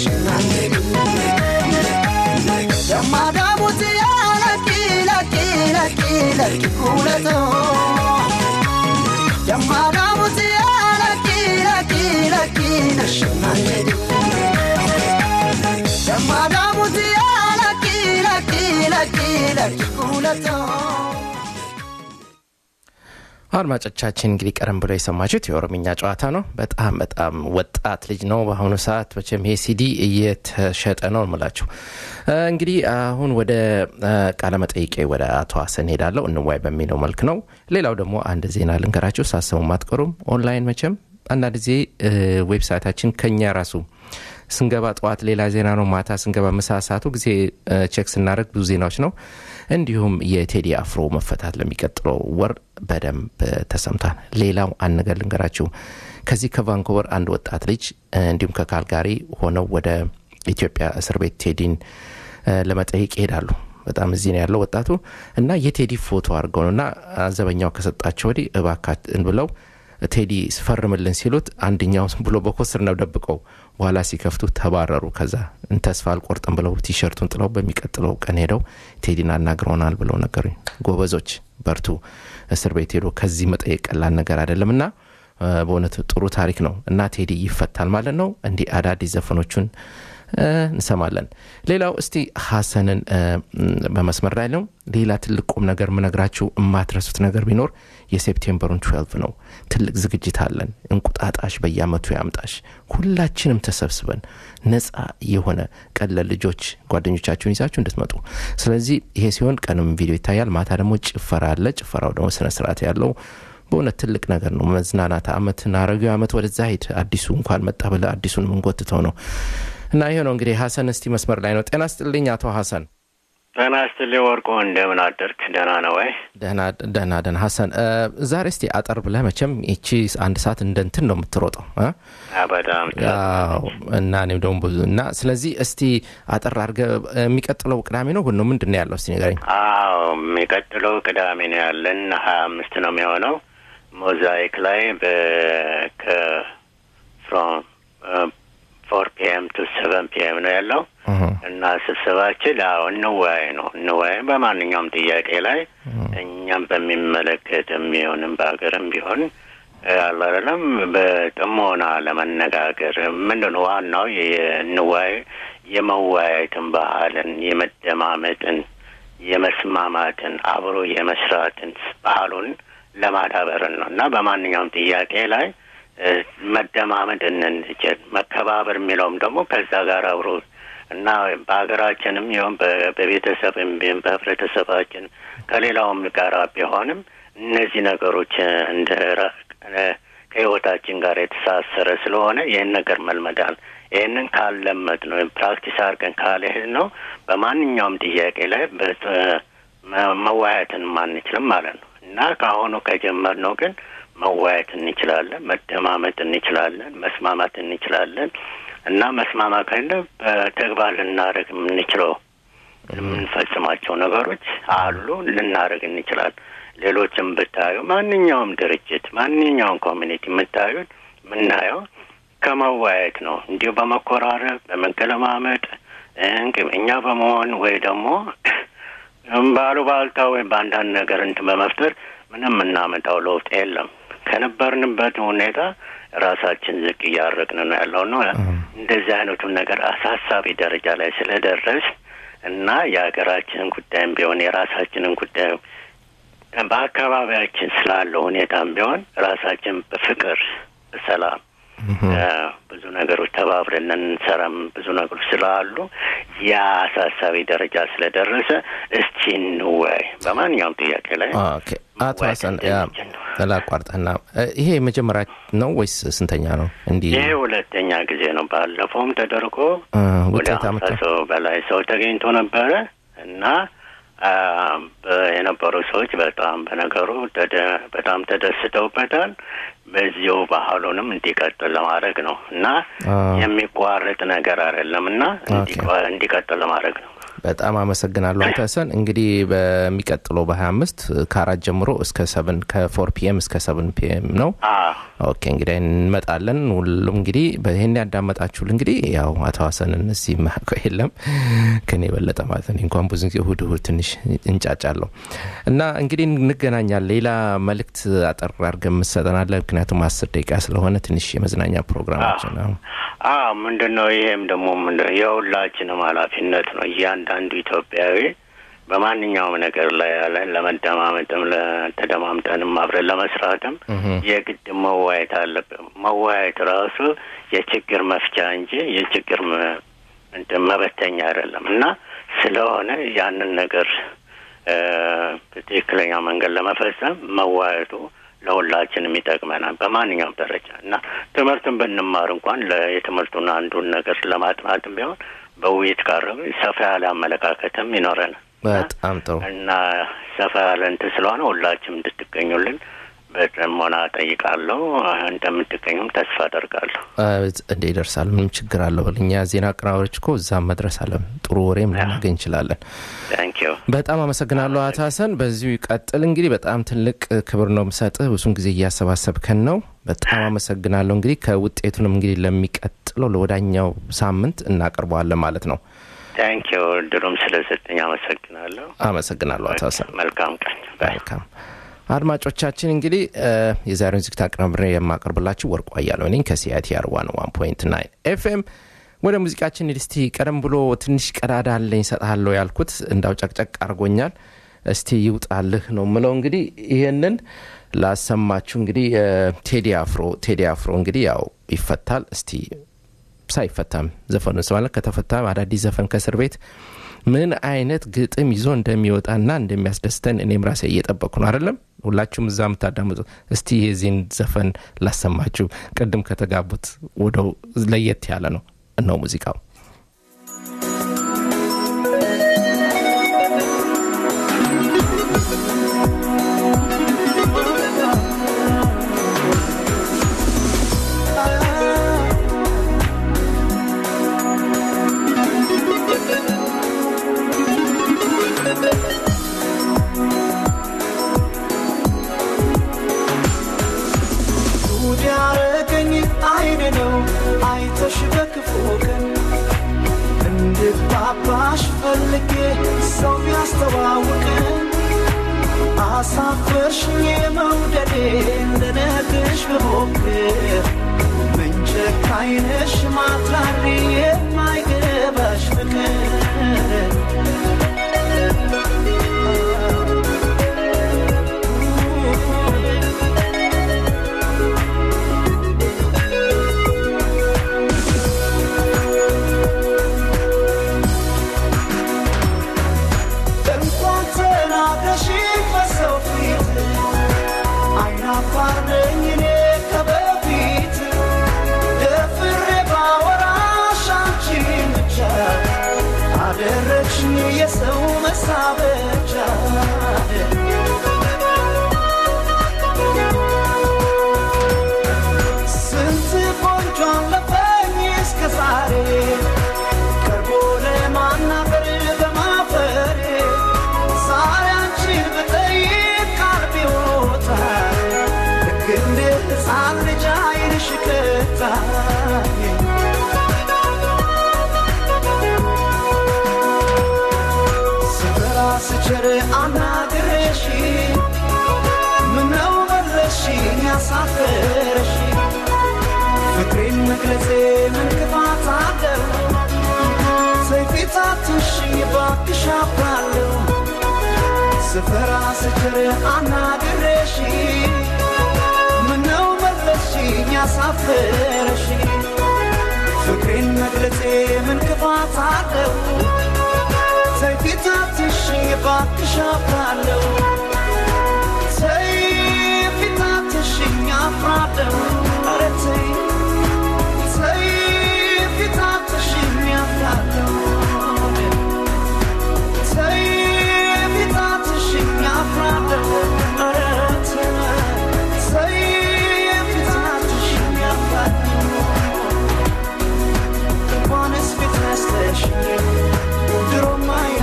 nashinnaani. Yammaadhaa muti lakki lakki lakki lakki kuulatoo Yammaadhaamuti lakki lakki lakki nashannaan jedhi Yammaadhaamuti lakki lakki lakki lakki kuulatoo አድማጮቻችን እንግዲህ ቀደም ብሎ የሰማችሁት የኦሮምኛ ጨዋታ ነው። በጣም በጣም ወጣት ልጅ ነው። በአሁኑ ሰዓት መቼም ይሄ ሲዲ እየተሸጠ ነው ምላችሁ። እንግዲህ አሁን ወደ ቃለ መጠይቄ ወደ አቶ ሀሰን ሄዳለሁ። እንዋይ በሚለው መልክ ነው። ሌላው ደግሞ አንድ ዜና ልንገራችሁ፣ ሳሰሙ አትቀሩም። ኦንላይን መቼም አንዳንድ ጊዜ ዌብሳይታችን ከኛ ራሱ ስንገባ ጠዋት ሌላ ዜና ነው፣ ማታ ስንገባ ምሳ ሰዓቱ ጊዜ ቼክ ስናደርግ ብዙ ዜናዎች ነው። እንዲሁም የቴዲ አፍሮ መፈታት ለሚቀጥለው ወር በደንብ ተሰምቷል። ሌላው አንድ ነገር ልንገራችሁ። ከዚህ ከቫንኮቨር አንድ ወጣት ልጅ እንዲሁም ከካልጋሪ ሆነው ወደ ኢትዮጵያ እስር ቤት ቴዲን ለመጠየቅ ይሄዳሉ። በጣም እዚህ ነው ያለው ወጣቱ እና የቴዲ ፎቶ አድርገው ነው እና ዘበኛው ከሰጣቸው ወዲህ እባካትን ብለው ቴዲ ስፈርምልን ሲሉት አንደኛው ብሎ በኮስር ነው ደብቀው በኋላ ሲከፍቱ ተባረሩ። ከዛ ተስፋ አልቆርጥም ብለው ቲሸርቱን ጥለው በሚቀጥለው ቀን ሄደው ቴዲን አናግረውናል ብለው ነገሩኝ። ጎበዞች በርቱ። እስር ቤት ሄዶ ከዚህ መጠየቅ ቀላል ነገር አይደለም እና በእውነት ጥሩ ታሪክ ነው እና ቴዲ ይፈታል ማለት ነው። እንዲህ አዳዲስ ዘፈኖቹን እንሰማለን። ሌላው እስቲ ሀሰንን በመስመር ላይ ነው። ሌላ ትልቅ ቁም ነገር ምነግራችሁ የማትረሱት ነገር ቢኖር የሴፕቴምበሩን 12 ነው። ትልቅ ዝግጅት አለን። እንቁጣጣሽ በየአመቱ ያምጣሽ። ሁላችንም ተሰብስበን ነፃ የሆነ ቀን ልጆች ጓደኞቻችሁን ይዛችሁ እንድትመጡ። ስለዚህ ይሄ ሲሆን ቀንም ቪዲዮ ይታያል፣ ማታ ደግሞ ጭፈራ አለ። ጭፈራው ደግሞ ስነስርዓት ያለው በእውነት ትልቅ ነገር ነው። መዝናናት አመትን አረጋዊ አመት ወደዛ ሂድ አዲሱ እንኳን መጣ ብለ አዲሱን የምንጎትተው ነው እና ይሄ ነው እንግዲህ። ሀሰን እስቲ መስመር ላይ ነው። ጤና ስጥልኝ አቶ ሀሰን። ጤና ይስጥልኝ ወርቁ፣ እንደምን አደርክ? ደህና ነው ወይ? ደህና ደህና። ሀሰን ዛሬ እስቲ አጠር ብለህ መቼም ይቺ አንድ ሰዓት እንደ እንትን ነው የምትሮጠው በጣም እና እኔም ደግሞ ብዙ እና ስለዚህ እስቲ አጠር አድርገህ የሚቀጥለው ቅዳሜ ነው ሁኖ ምንድን ነው ያለው እስቲ ንገረኝ። አዎ የሚቀጥለው ቅዳሜ ነው ያለን ሀያ አምስት ነው የሚሆነው ሞዛይክ ላይ ከፍሮም ፎር ፒኤም ቱ ሰቨን ፒኤም ነው ያለው እና ስብሰባችን ያው እንወያይ ነው እንወያይ በማንኛውም ጥያቄ ላይ እኛም በሚመለከት የሚሆንም በሀገርም ቢሆን አላለም በጥሞና ለመነጋገር ምንድን ነው ዋናው እንወያይ የመወያየትን ባህልን የመደማመጥን የመስማማትን አብሮ የመስራትን ባህሉን ለማዳበርን ነው እና በማንኛውም ጥያቄ ላይ መደማመጥ እንችል መከባበር የሚለውም ደግሞ ከዛ ጋር አብሮ እና በሀገራችንም ይሁን በቤተሰብም ቢሆን በህብረተሰባችን ከሌላውም ጋር ቢሆንም እነዚህ ነገሮች እንደ ከህይወታችን ጋር የተሳሰረ ስለሆነ ይህን ነገር መልመዳል ይህንን ካለመድ ነው ፕራክቲስ አድርገን ካልሄድ ነው በማንኛውም ጥያቄ ላይ መወያየትን አንችልም ማለት ነው እና ከአሁኑ ከጀመርነው ግን መወያየት እንችላለን፣ መደማመጥ እንችላለን፣ መስማማት እንችላለን እና መስማማት ካለ በተግባር ልናደርግ የምንችለው የምንፈጽማቸው ነገሮች አሉ፣ ልናደርግ እንችላለን። ሌሎችም ብታዩ ማንኛውም ድርጅት ማንኛውም ኮሚኒቲ የምታዩት የምናየው ከመወያየት ነው። እንዲሁ በመኮራረብ በመገለማመጥ እኛ በመሆን ወይ ደግሞ ባሉባልታ ወይም በአንዳንድ ነገር እንትን በመፍጠር ምንም የምናመጣው ለውጥ የለም። ከነበርንበት ሁኔታ ራሳችን ዝቅ እያደረግን ነው ያለው ነው። እንደዚህ አይነቱን ነገር አሳሳቢ ደረጃ ላይ ስለደረስ እና የሀገራችንን ጉዳይም ቢሆን የራሳችንን ጉዳይ በአካባቢያችን ስላለው ሁኔታም ቢሆን ራሳችን በፍቅር በሰላም ብዙ ነገሮች ተባብረን እንሰራም ብዙ ነገሮች ስላሉ ያ አሳሳቢ ደረጃ ስለደረሰ እስቲ እንወያይ በማንኛውም ጥያቄ ላይ አቶ ሀሰን ላቋርጠና ይሄ መጀመሪያ ነው ወይስ ስንተኛ ነው? እንዲህ ይሄ ሁለተኛ ጊዜ ነው። ባለፈውም ተደርጎ ወደ ውጤት ሀምሳ አመጣ። ሰው በላይ ሰው ተገኝቶ ነበረ እና የነበሩ ሰዎች በጣም በነገሩ ተደ- በጣም ተደስተውበታል። በዚሁ ባህሉንም እንዲቀጥል ለማድረግ ነው እና አ፣ የሚቋረጥ ነገር አይደለም እና ኦኬ። እንዲቋ- እንዲቀጥል ለማድረግ ነው። በጣም አመሰግናለሁ አቶ ሀሰን። እንግዲህ በሚቀጥለው በ25 ከአራት ጀምሮ እስከ ሰብን ከፎር ፒኤም እስከ ሰብን ፒኤም ነው። አዎ ኦኬ እንግዲህ እንመጣለን። ሁሉም እንግዲህ በይህን ያዳመጣችሁል እንግዲህ ያው አቶ ሀሰንን እዚህ የማያውቀው የለም ከኔ የበለጠ ማለት ነው። እንኳን ብዙ ጊዜ እሁድ እሁድ ትንሽ እንጫጫለሁ እና እንግዲህ እንገናኛለን። ሌላ መልእክት አጠር አድርገን የምትሰጠናለ ምክንያቱም አስር ደቂቃ ስለሆነ ትንሽ የመዝናኛ ፕሮግራማችን ነው። አዎ ምንድን ነው ይሄም ደግሞ ምንድን ነው የሁላችንም ኃላፊነት ነው። እያንዳንዱ ኢትዮጵያዊ በማንኛውም ነገር ላይ ያለን ለመደማመጥም ለተደማምጠንም አብረን ለመስራትም የግድ መወያየት አለብን። መወያየት ራሱ የችግር መፍቻ እንጂ የችግር መ- እንትን መበተኛ አይደለም እና ስለሆነ ያንን ነገር እ፣ በትክክለኛ መንገድ ለመፈጸም መወያየቱ ለሁላችንም ይጠቅመናል በማንኛውም ደረጃ እና ትምህርትን ብንማር እንኳን ለ- የትምህርቱን አንዱን ነገር ለማጥናትም ቢሆን በውይይት ቀረበ ሰፋ ያለ አመለካከትም ይኖረናል በጣም ጥሩ እና ሰፋ ያለ እንትን ስለሆነ ሁላችንም እንድትገኙልን በጥሞና ጠይቃለሁ። እንደምትገኙም ተስፋ አደርጋለሁ። እንደ ይደርሳል። ምንም ችግር አለው። እኛ ዜና አቀናባሪዎች እኮ እዛም መድረስ አለን። ጥሩ ወሬም ልናገኝ እንችላለን። ታንክ ዩ በጣም አመሰግናለሁ አቶ ሀሰን። በዚሁ ይቀጥል። እንግዲህ በጣም ትልቅ ክብር ነው የምሰጥህ። ብዙን ጊዜ እያሰባሰብከን ነው። በጣም አመሰግናለሁ። እንግዲህ ከውጤቱንም እንግዲህ ለሚቀጥለው ለወዳኛው ሳምንት እናቀርበዋለን ማለት ነው። ታንክ ዩ እድሉም ስለሰጠኝ አመሰግናለሁ። አመሰግናለሁ አቶ ሀሰን። መልካም ቀን። ባይ መልካም አድማጮቻችን እንግዲህ እ፣ የዛሬውን ዝግጅት አቀናብሬ የማቀርብላችሁ ወርቁ አያሌው ነኝ ከሲአይቲአር ዋን ዋን ፖይንት ናይን ኤፍኤም ወደ ሙዚቃችን ሂድ እስቲ ቀደም ብሎ ትንሽ ቀዳዳ አለኝ እሰጥሃለሁ ያልኩት እንዳው ጨቅጨቅ አድርጎኛል እስቲ ይውጣልህ ነው ምለው እንግዲህ ይህንን ላሰማችሁ እንግዲህ እ፣ ቴዲ አፍሮ ቴዲ አፍሮ እንግዲህ ያው ይፈታል እስቲ ሳይፈታም ዘፈኑ ማለት ከተፈታም አዳዲስ ዘፈን ከእስር ቤት ምን አይነት ግጥም ይዞ እንደሚወጣና እንደሚያስደስተን እኔም ራሴ እየጠበቅኩ ነው አይደለም ሁላችሁም እዛ የምታዳምጡት እስቲ የዚህን ዘፈን ላሰማችሁ ቅድም ከተጋቡት ወደው ለየት ያለ ነው እነው ሙዚቃው ጉድ ያረገኝ አይን ነው አይተሽ በክፉ ቀን እንድባባሽ ፈልጌ ሰው ቢያስተዋውቀን አሳፈርሽኝ መውደዴ እንደነግርሽ ብሞክር ምን ጨካኝ ነሽ ማትራሪ የማይገባሽ ፍቅር እንኳን ተናግረሽ በሰው ፊት አይናፋር ነኝ እኔ ከበፊት ደፍሬ ባወራሽ አንቺን ብቻ አደረግሽኝ የሰው መሳበቻ ስንት ቆንጆ አለፈኝ እስከ ዛሬ ቀርቦ ለማናገር በማፈሬ ዛሬ አንቺን ብጠይቅ ቃል ቢወጣኝ ልክ እንደ ሕፃን ልጅ ዓይንሽ ቀጣኝ ስፈራ ስቸር አናግሬሽ ምነው መለስሽኝ ያሳፈረሽ ፍቅሬን መግለጼ ምን ክፋት አለው ሰይፊታትሽኝ ባክሽ አፍራለሁ ስፈራ ስችር አናግሬሽ ምነው መለስሽኝ ያሳፈረሽ ፍቅሬን መግለጼ ምን ክፋት አለው ሰይፊታትሽኝ ባክሽ አፍራለሁ ሰይፊታትሽኝ አፍራለሁ ኧረ ተይ ተይ ፊታትሽኝ አፍራለሁ ተይ ፊታትሽኝ አፍራለሁ ኧረ ተይ ተይ ፊታትሽኝ አፍራለሁ እንኳንስ ፊት ነስተሽኝ ድሮም አይ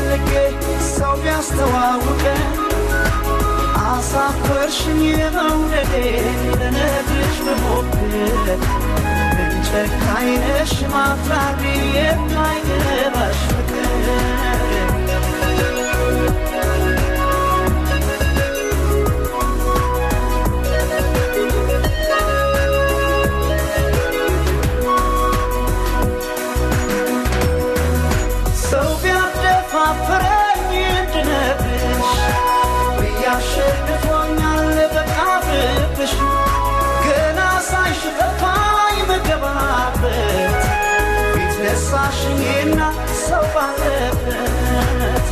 ፈልጌ ሰው ቢያስተዋውቀን አሳፈርሽኝ መውደዴ ልነግርሽ ብሞክር ምን ጨካኝ ነሽ ማፍራሪ የማይገባሽ ፍቅር ሰው ቢያደፋፍረኝ እንድነግርሽ ብያሸንፎኛል በቃብብሽ ገና ሳይሽ ጠፋኝ መገባበት ፊት ነሳሽኝና ሰው ባለበት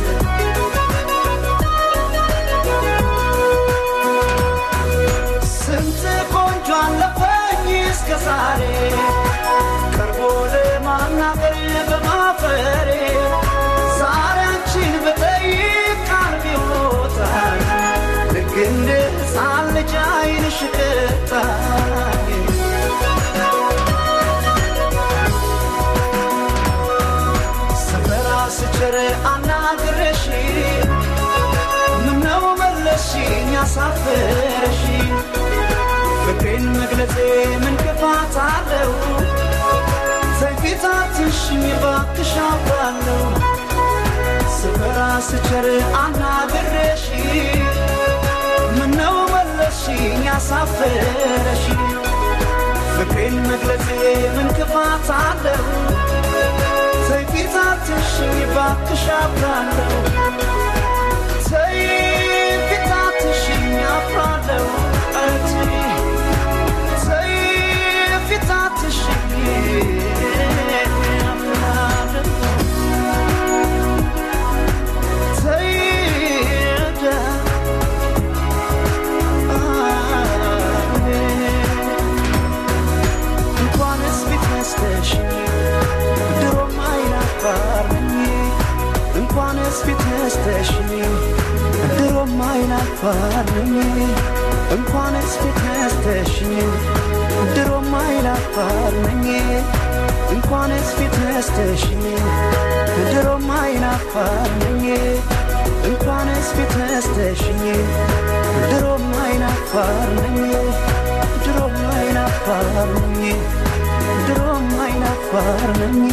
ስንት ቆንጆ አለፈኝ እስከ ዛሬ ቀርቦ ለማናገር በማፈሬ ዛሬ አንቺን በጠይቅ ቃል ይወጣል ልክ እንደ ሕፃን ልጅ ዓይንሽ ቅጣኝ ሰፈራ ስቸር አናግረሽ ምነው መለስሽኝ ያሳፈረሽ ፍቅሬን መግለጼ ምን ክፋት አለው ተፊታትሽኝ ባክሽ አውቃለሁ ስፈራ ስቸር አናግሬሽ ምነው መለስሽኝ ያሳፈረሽ ፍቅሬን መግለጼ ምን ክፋት አለው ተፊታትሽኝ ባክሽ አውቃለሁ ተይ ፊታትሽኝ አፍራለሁ እቴ ተይ ፊታትሽኝ አፍራለሁ ተይ ዳ እንኳንስ ፊት ነስተሽኝ ድሮም አይናፋር ነኝ እንኳንስ ፊት ነስተሽኝ ድሮም አይናፋር ነኝ እንኳንስ ፊት ነስተሽኝ ድሮም አይናፋር ነኝ እንኳንስ ፊት ነስተሽኝ ድሮም አይናፋር ነኝ እንኳንስ ፊት ነስተሽኝ ድሮም አይናፋር ነኝ ድሮም አይናፋር ነኝ ድሮም አይናፋር ነኝ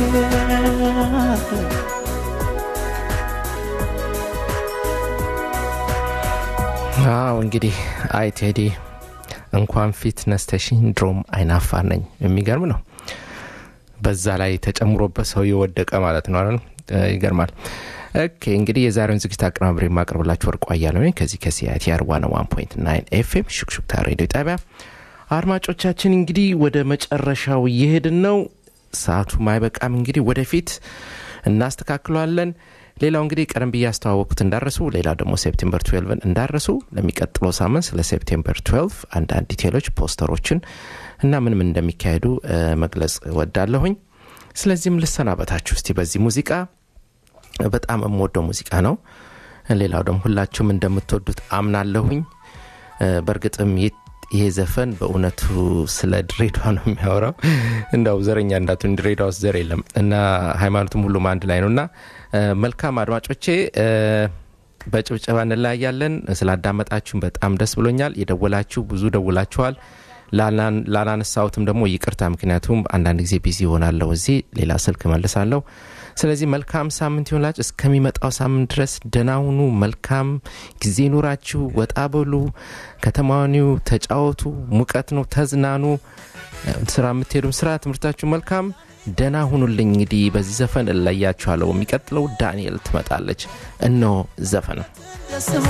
አዎ እንግዲህ አይ ቴዲ እንኳን ፊት ነስተሽኝ ድሮም አይናፋር ነኝ የሚገርም ነው በዛ ላይ ተጨምሮበት ሰው የወደቀ ማለት ነው አይደል እ፣ ይገርማል ኦኬ እንግዲህ የዛሬውን ዝግጅት አቀናብሬ የማቀርብላችሁ ወርቋ እያለሁ ነኝ ከዚህ ከሲአይቲአር ዋን ዋን ፖይንት ናይን ኤፍኤም ሹክሹክታ ሬዲዮ ጣቢያ አድማጮቻችን እንግዲህ ወደ መጨረሻው እየሄድን ነው ሰዓቱ ማይበቃም እንግዲህ ወደፊት እናስተካክለዋለን ሌላው እንግዲህ ቀደም ብዬ ያስተዋወቅኩት እንዳረሱ ሌላው ደግሞ ሴፕቴምበር 12 እንዳረሱ ለሚቀጥለው ሳምንት ስለ ሴፕቴምበር 12 አንዳንድ ዲቴሎች ፖስተሮችን እና ምን ምን እንደሚካሄዱ እ፣ መግለጽ ወዳለሁኝ ስለዚህም ልሰናበታችሁ እስቲ በዚህ ሙዚቃ በጣም የምወደው ሙዚቃ ነው ሌላው ደግሞ ሁላችሁም እንደምትወዱት አምናለሁኝ እ፣ በእርግጥም ይህ ይሄ ዘፈን በእውነቱ ስለ ድሬዳዋ ነው የሚያወራው እንዳው ዘረኛ እንዳቱን ድሬዳዋ ውስጥ ዘር የለም እና ሃይማኖትም ሁሉም አንድ ላይ ነው እና እ፣ መልካም አድማጮቼ እ፣ በጭብጨባ እንለያያለን ስላዳመጣችሁን በጣም ደስ ብሎኛል የደወላችሁ ብዙ ደውላችኋል ላላን- ላላነሳሁትም ደግሞ ይቅርታ ምክንያቱም አንዳንድ ጊዜ ቢዚ ይሆናለሁ እዚህ ሌላ ስልክ መልሳለሁ ስለዚህ መልካም ሳምንት ይሆንላችሁ እስከሚመጣው ሳምንት ድረስ ደህና ሁኑ መልካም ጊዜ ኑራችሁ ወጣ በሉ ከተማኒው ተጫወቱ ሙቀት ነው ተዝናኑ ስራ የምትሄዱም ስራ ትምህርታችሁ መልካም ደህና ሁኑልኝ እንግዲህ በዚህ ዘፈን እለያችኋለሁ የሚቀጥለው ዳንኤል ትመጣለች እነሆ ዘፈን ለስሟ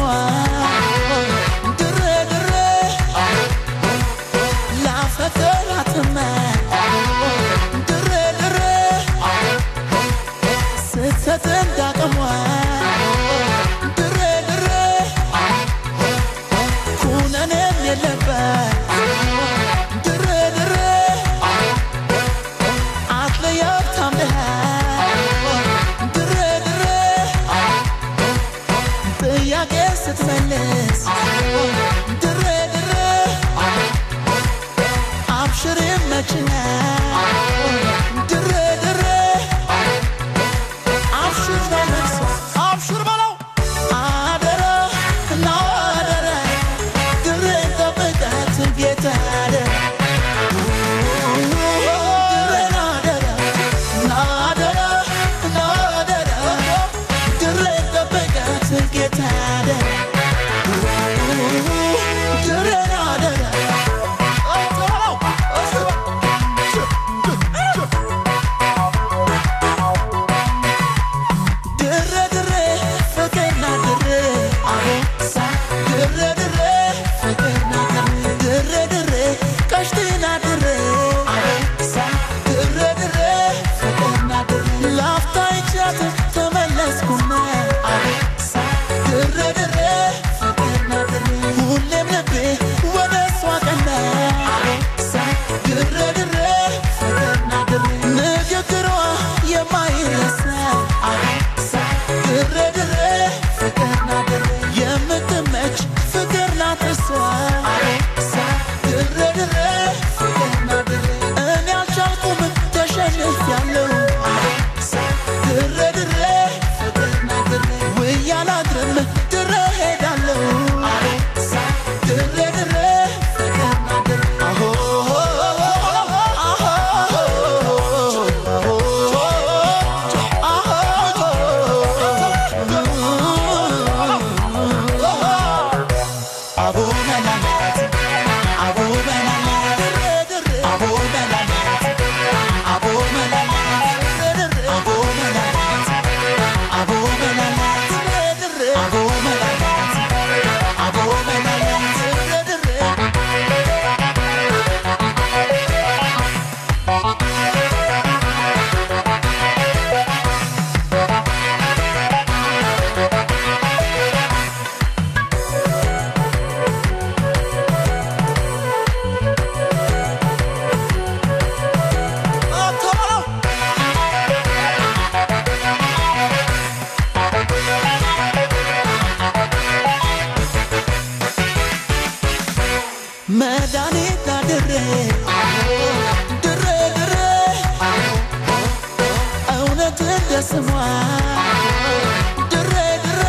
ድሬ ድሬ ላፈቅራትም ድሬ ድሬ ስትሰጥ እንዳቅሟ ድሬ ድሬ ኩነኔም የለበት ድሬ ድሬ አትለያት ታምነህ ድሬ ድሬ ጥያቄ ስትመልስ ድሬ ድሬ አብሽር መችነ ድሬ ድሬ አብሽር በመልስ አብሽር ጌታ አደራ ድሬን አደራ ድሬ ድሬ ፍቅርና ድሬ አቦሳ ድሬ ድሬ ፍቅርና ድሬ ድሬ ድሬ ቀሽትና ድሬ አቦሳ ድሬ ድሬ ፍቅርና ድሬ ላፍታ ይቻት ተመለስኩና አቦሳ ድሬ ድሬ ፍቅርና ድሬ ሁሌም ልቤ ወደ እሷ ቀና አቦሳ ድሬ ድሬ ፍቅርና ድሬ ንግግሯ የማይረሳ አቦሳ ድሬ ድሬ ፍቅርና ድሬ የምትመች ፍቅር ናት እሷ አቦሳ ድሬ ድሬ ፍቅርና ድሬ እኔ አልቻልኩም ተሸንፊያለሁ አቦሳ ድሬ ድሬ ፍቅርና ድሬ ውዬ አላድርም ድሬ ሄዳለሁ አቦሳ ድሬ ድሬ ፍቅርና ድሬ አሆ አቦ መላላት አቦ መላላት አቦ መላላት አቦ መላላት አቦ መላላት አቦ መላላት አቦ መላላት አቦ መላላት መድኃኒት ድሬ ድሬ ድሬ እውነት እንደ ስሟ ድሬ ድሬ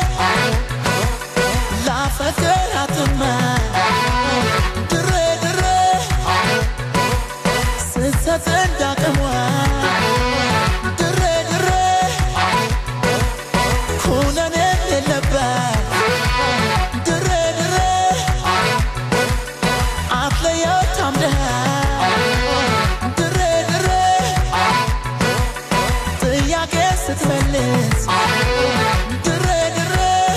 ላፈቅራትማ ድሬ ድሬ ስትሰጥ እንዳቅሟ ድሬ ድሬ ኩነኔ የለባት ድሬ ድሬ አትለየው ታምነህ ድሬ ድሬ ጥያቄ ስትመልስ ድሬ ድሬ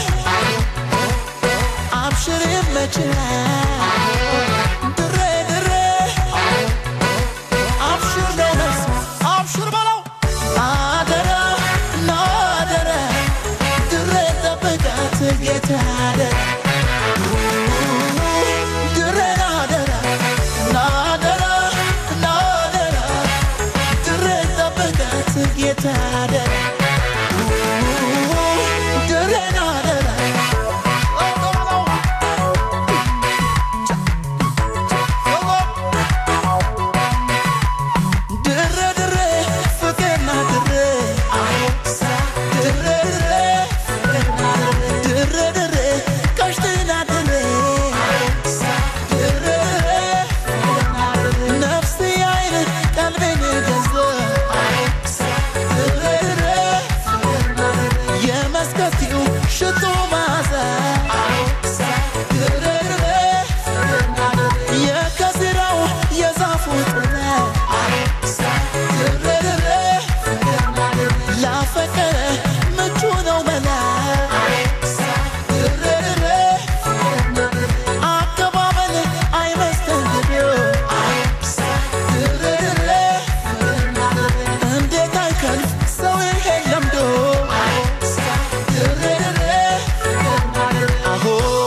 አብሽር ይመችሃል ድሬ ድሬ አብሽር ነው መልስ አብሽር በለው አደራ ነው አደራ ድሬ ጠብቃት ጌታ አደራ ድሬን አደራ ናደራ ናደራ ድሬን ጠብቃት ጌታ አደራ ድሬን አደራ ድሬ ድሬ ፍቅርና ድሬ አቦሳ ድሬ ድሬ ፍቅርና ድሬ ድሬ ድሬ ቀሽትና ድሬ አቦሳ ድሬ ድሬ ፍቅርና ድሬ ነፍስ አይን ቀልቤን ገዛ አቦሳ ድሬ ድሬ ፍቅርና ድሬ የመስከቲው ሽቶ ማዛ አቦሳ ድሬ ድሬ ፍቅርና ድሬ የከዝራው የዛፉ ጥላ አቦሳ ድሬ ድሬ ፍቅርና ድሬ ላፈቀረ ምቹ ነው መላ አቦሳ ድሬ ድሬ ፍቅርና ድሬ አቀባበል አይመስተንግዶ አቦሳ ድሬ ድሬ ፍቅርና ድሬ እንዴት አይከልፍ ሰው ይሄን ለምዶ አቦሳ ድሬ ድሬ ፍቅርና ድሬ አሆ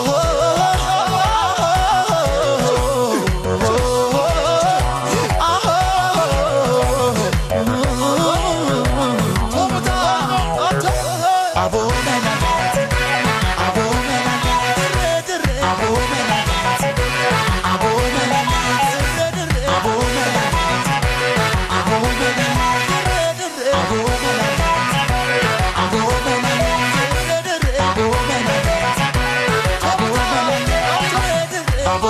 አቦ መላላት አቦ መላላት አቦ መላላት አቦ መላላት አቦ መላላት አቦ መላላት አቦ መላላት አቦ መላላት አቦ መላላት አቦ መላላት አቦ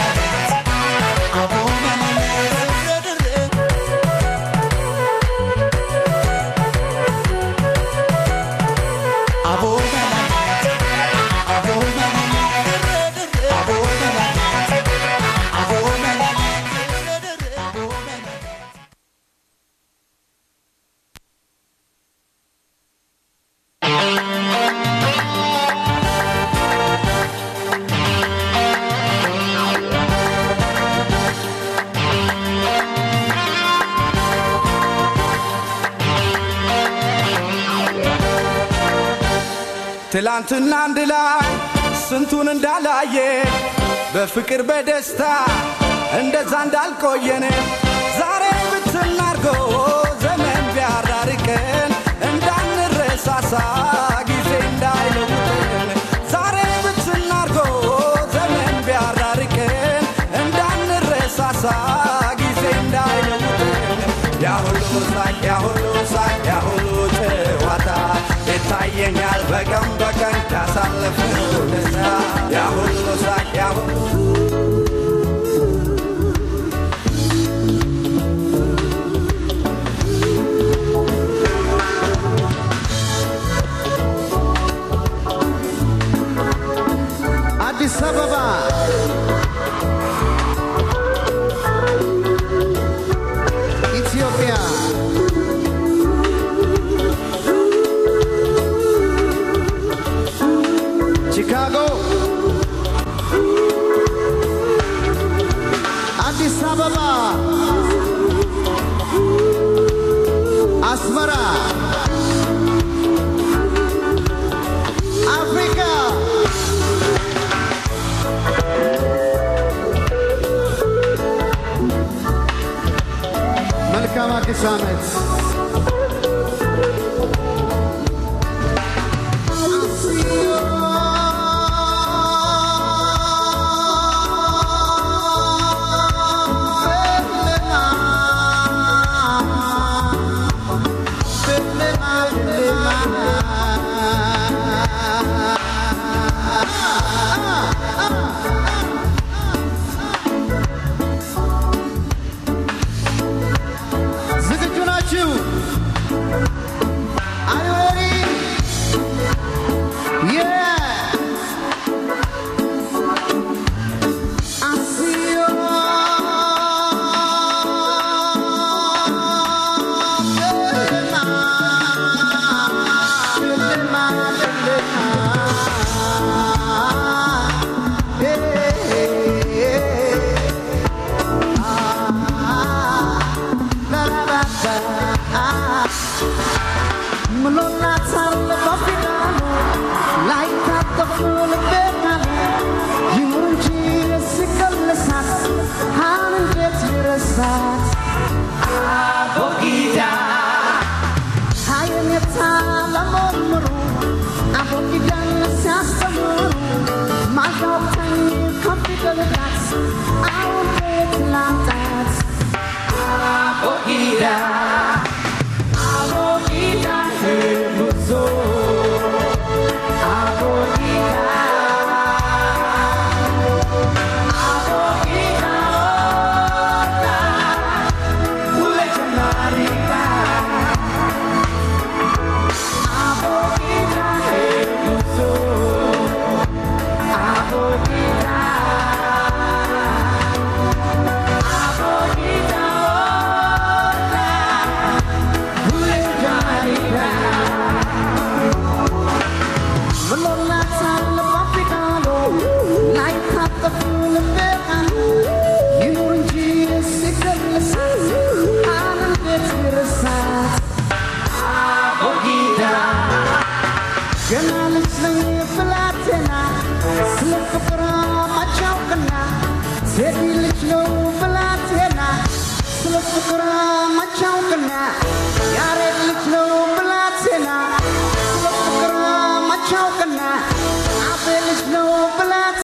መላላት አቦ መላላት ትላንትና አንድ ላይ ስንቱን እንዳላየ በፍቅር በደስታ እንደዛ እንዳልቆየን ዛሬ ብትናርጎ ዘመን ቢያራርቀን እንዳንረሳሳ ጊዜ እንዳይለውጠን ዛሬ ብትናርጎ ዘመን ቢያራርቀን እንዳንረሳሳ ጊዜ እንዳይለውጠን ያሁሉ ሳቅ ያሁሉ ሳቅ ያሁሉ ጨዋታ ይታየኛል በቀን በቀን ያሳለፍነው ደስታ ያሁሉ ሳቅ ያሁሉ አዲስ አበባ ኢትዮጵያ ቺካጎ አዲስ አበባ አስመራ አፍሪካ መልካም አዲስ ዓመት ዝግጁ ናችሁ? Are you ready? Yeah! I see you. ገና ልጅ ነኝ ብላቴና ስለ ፍቅር ማቻውቅና ሴት ልጅ ነው ብላቴና ስለ ፍቅር ማቻውቅና ያሬድ ልጅ ነው ብላቴና ስለ ፍቅር ማቻውቅና አቤ ልጅ ነው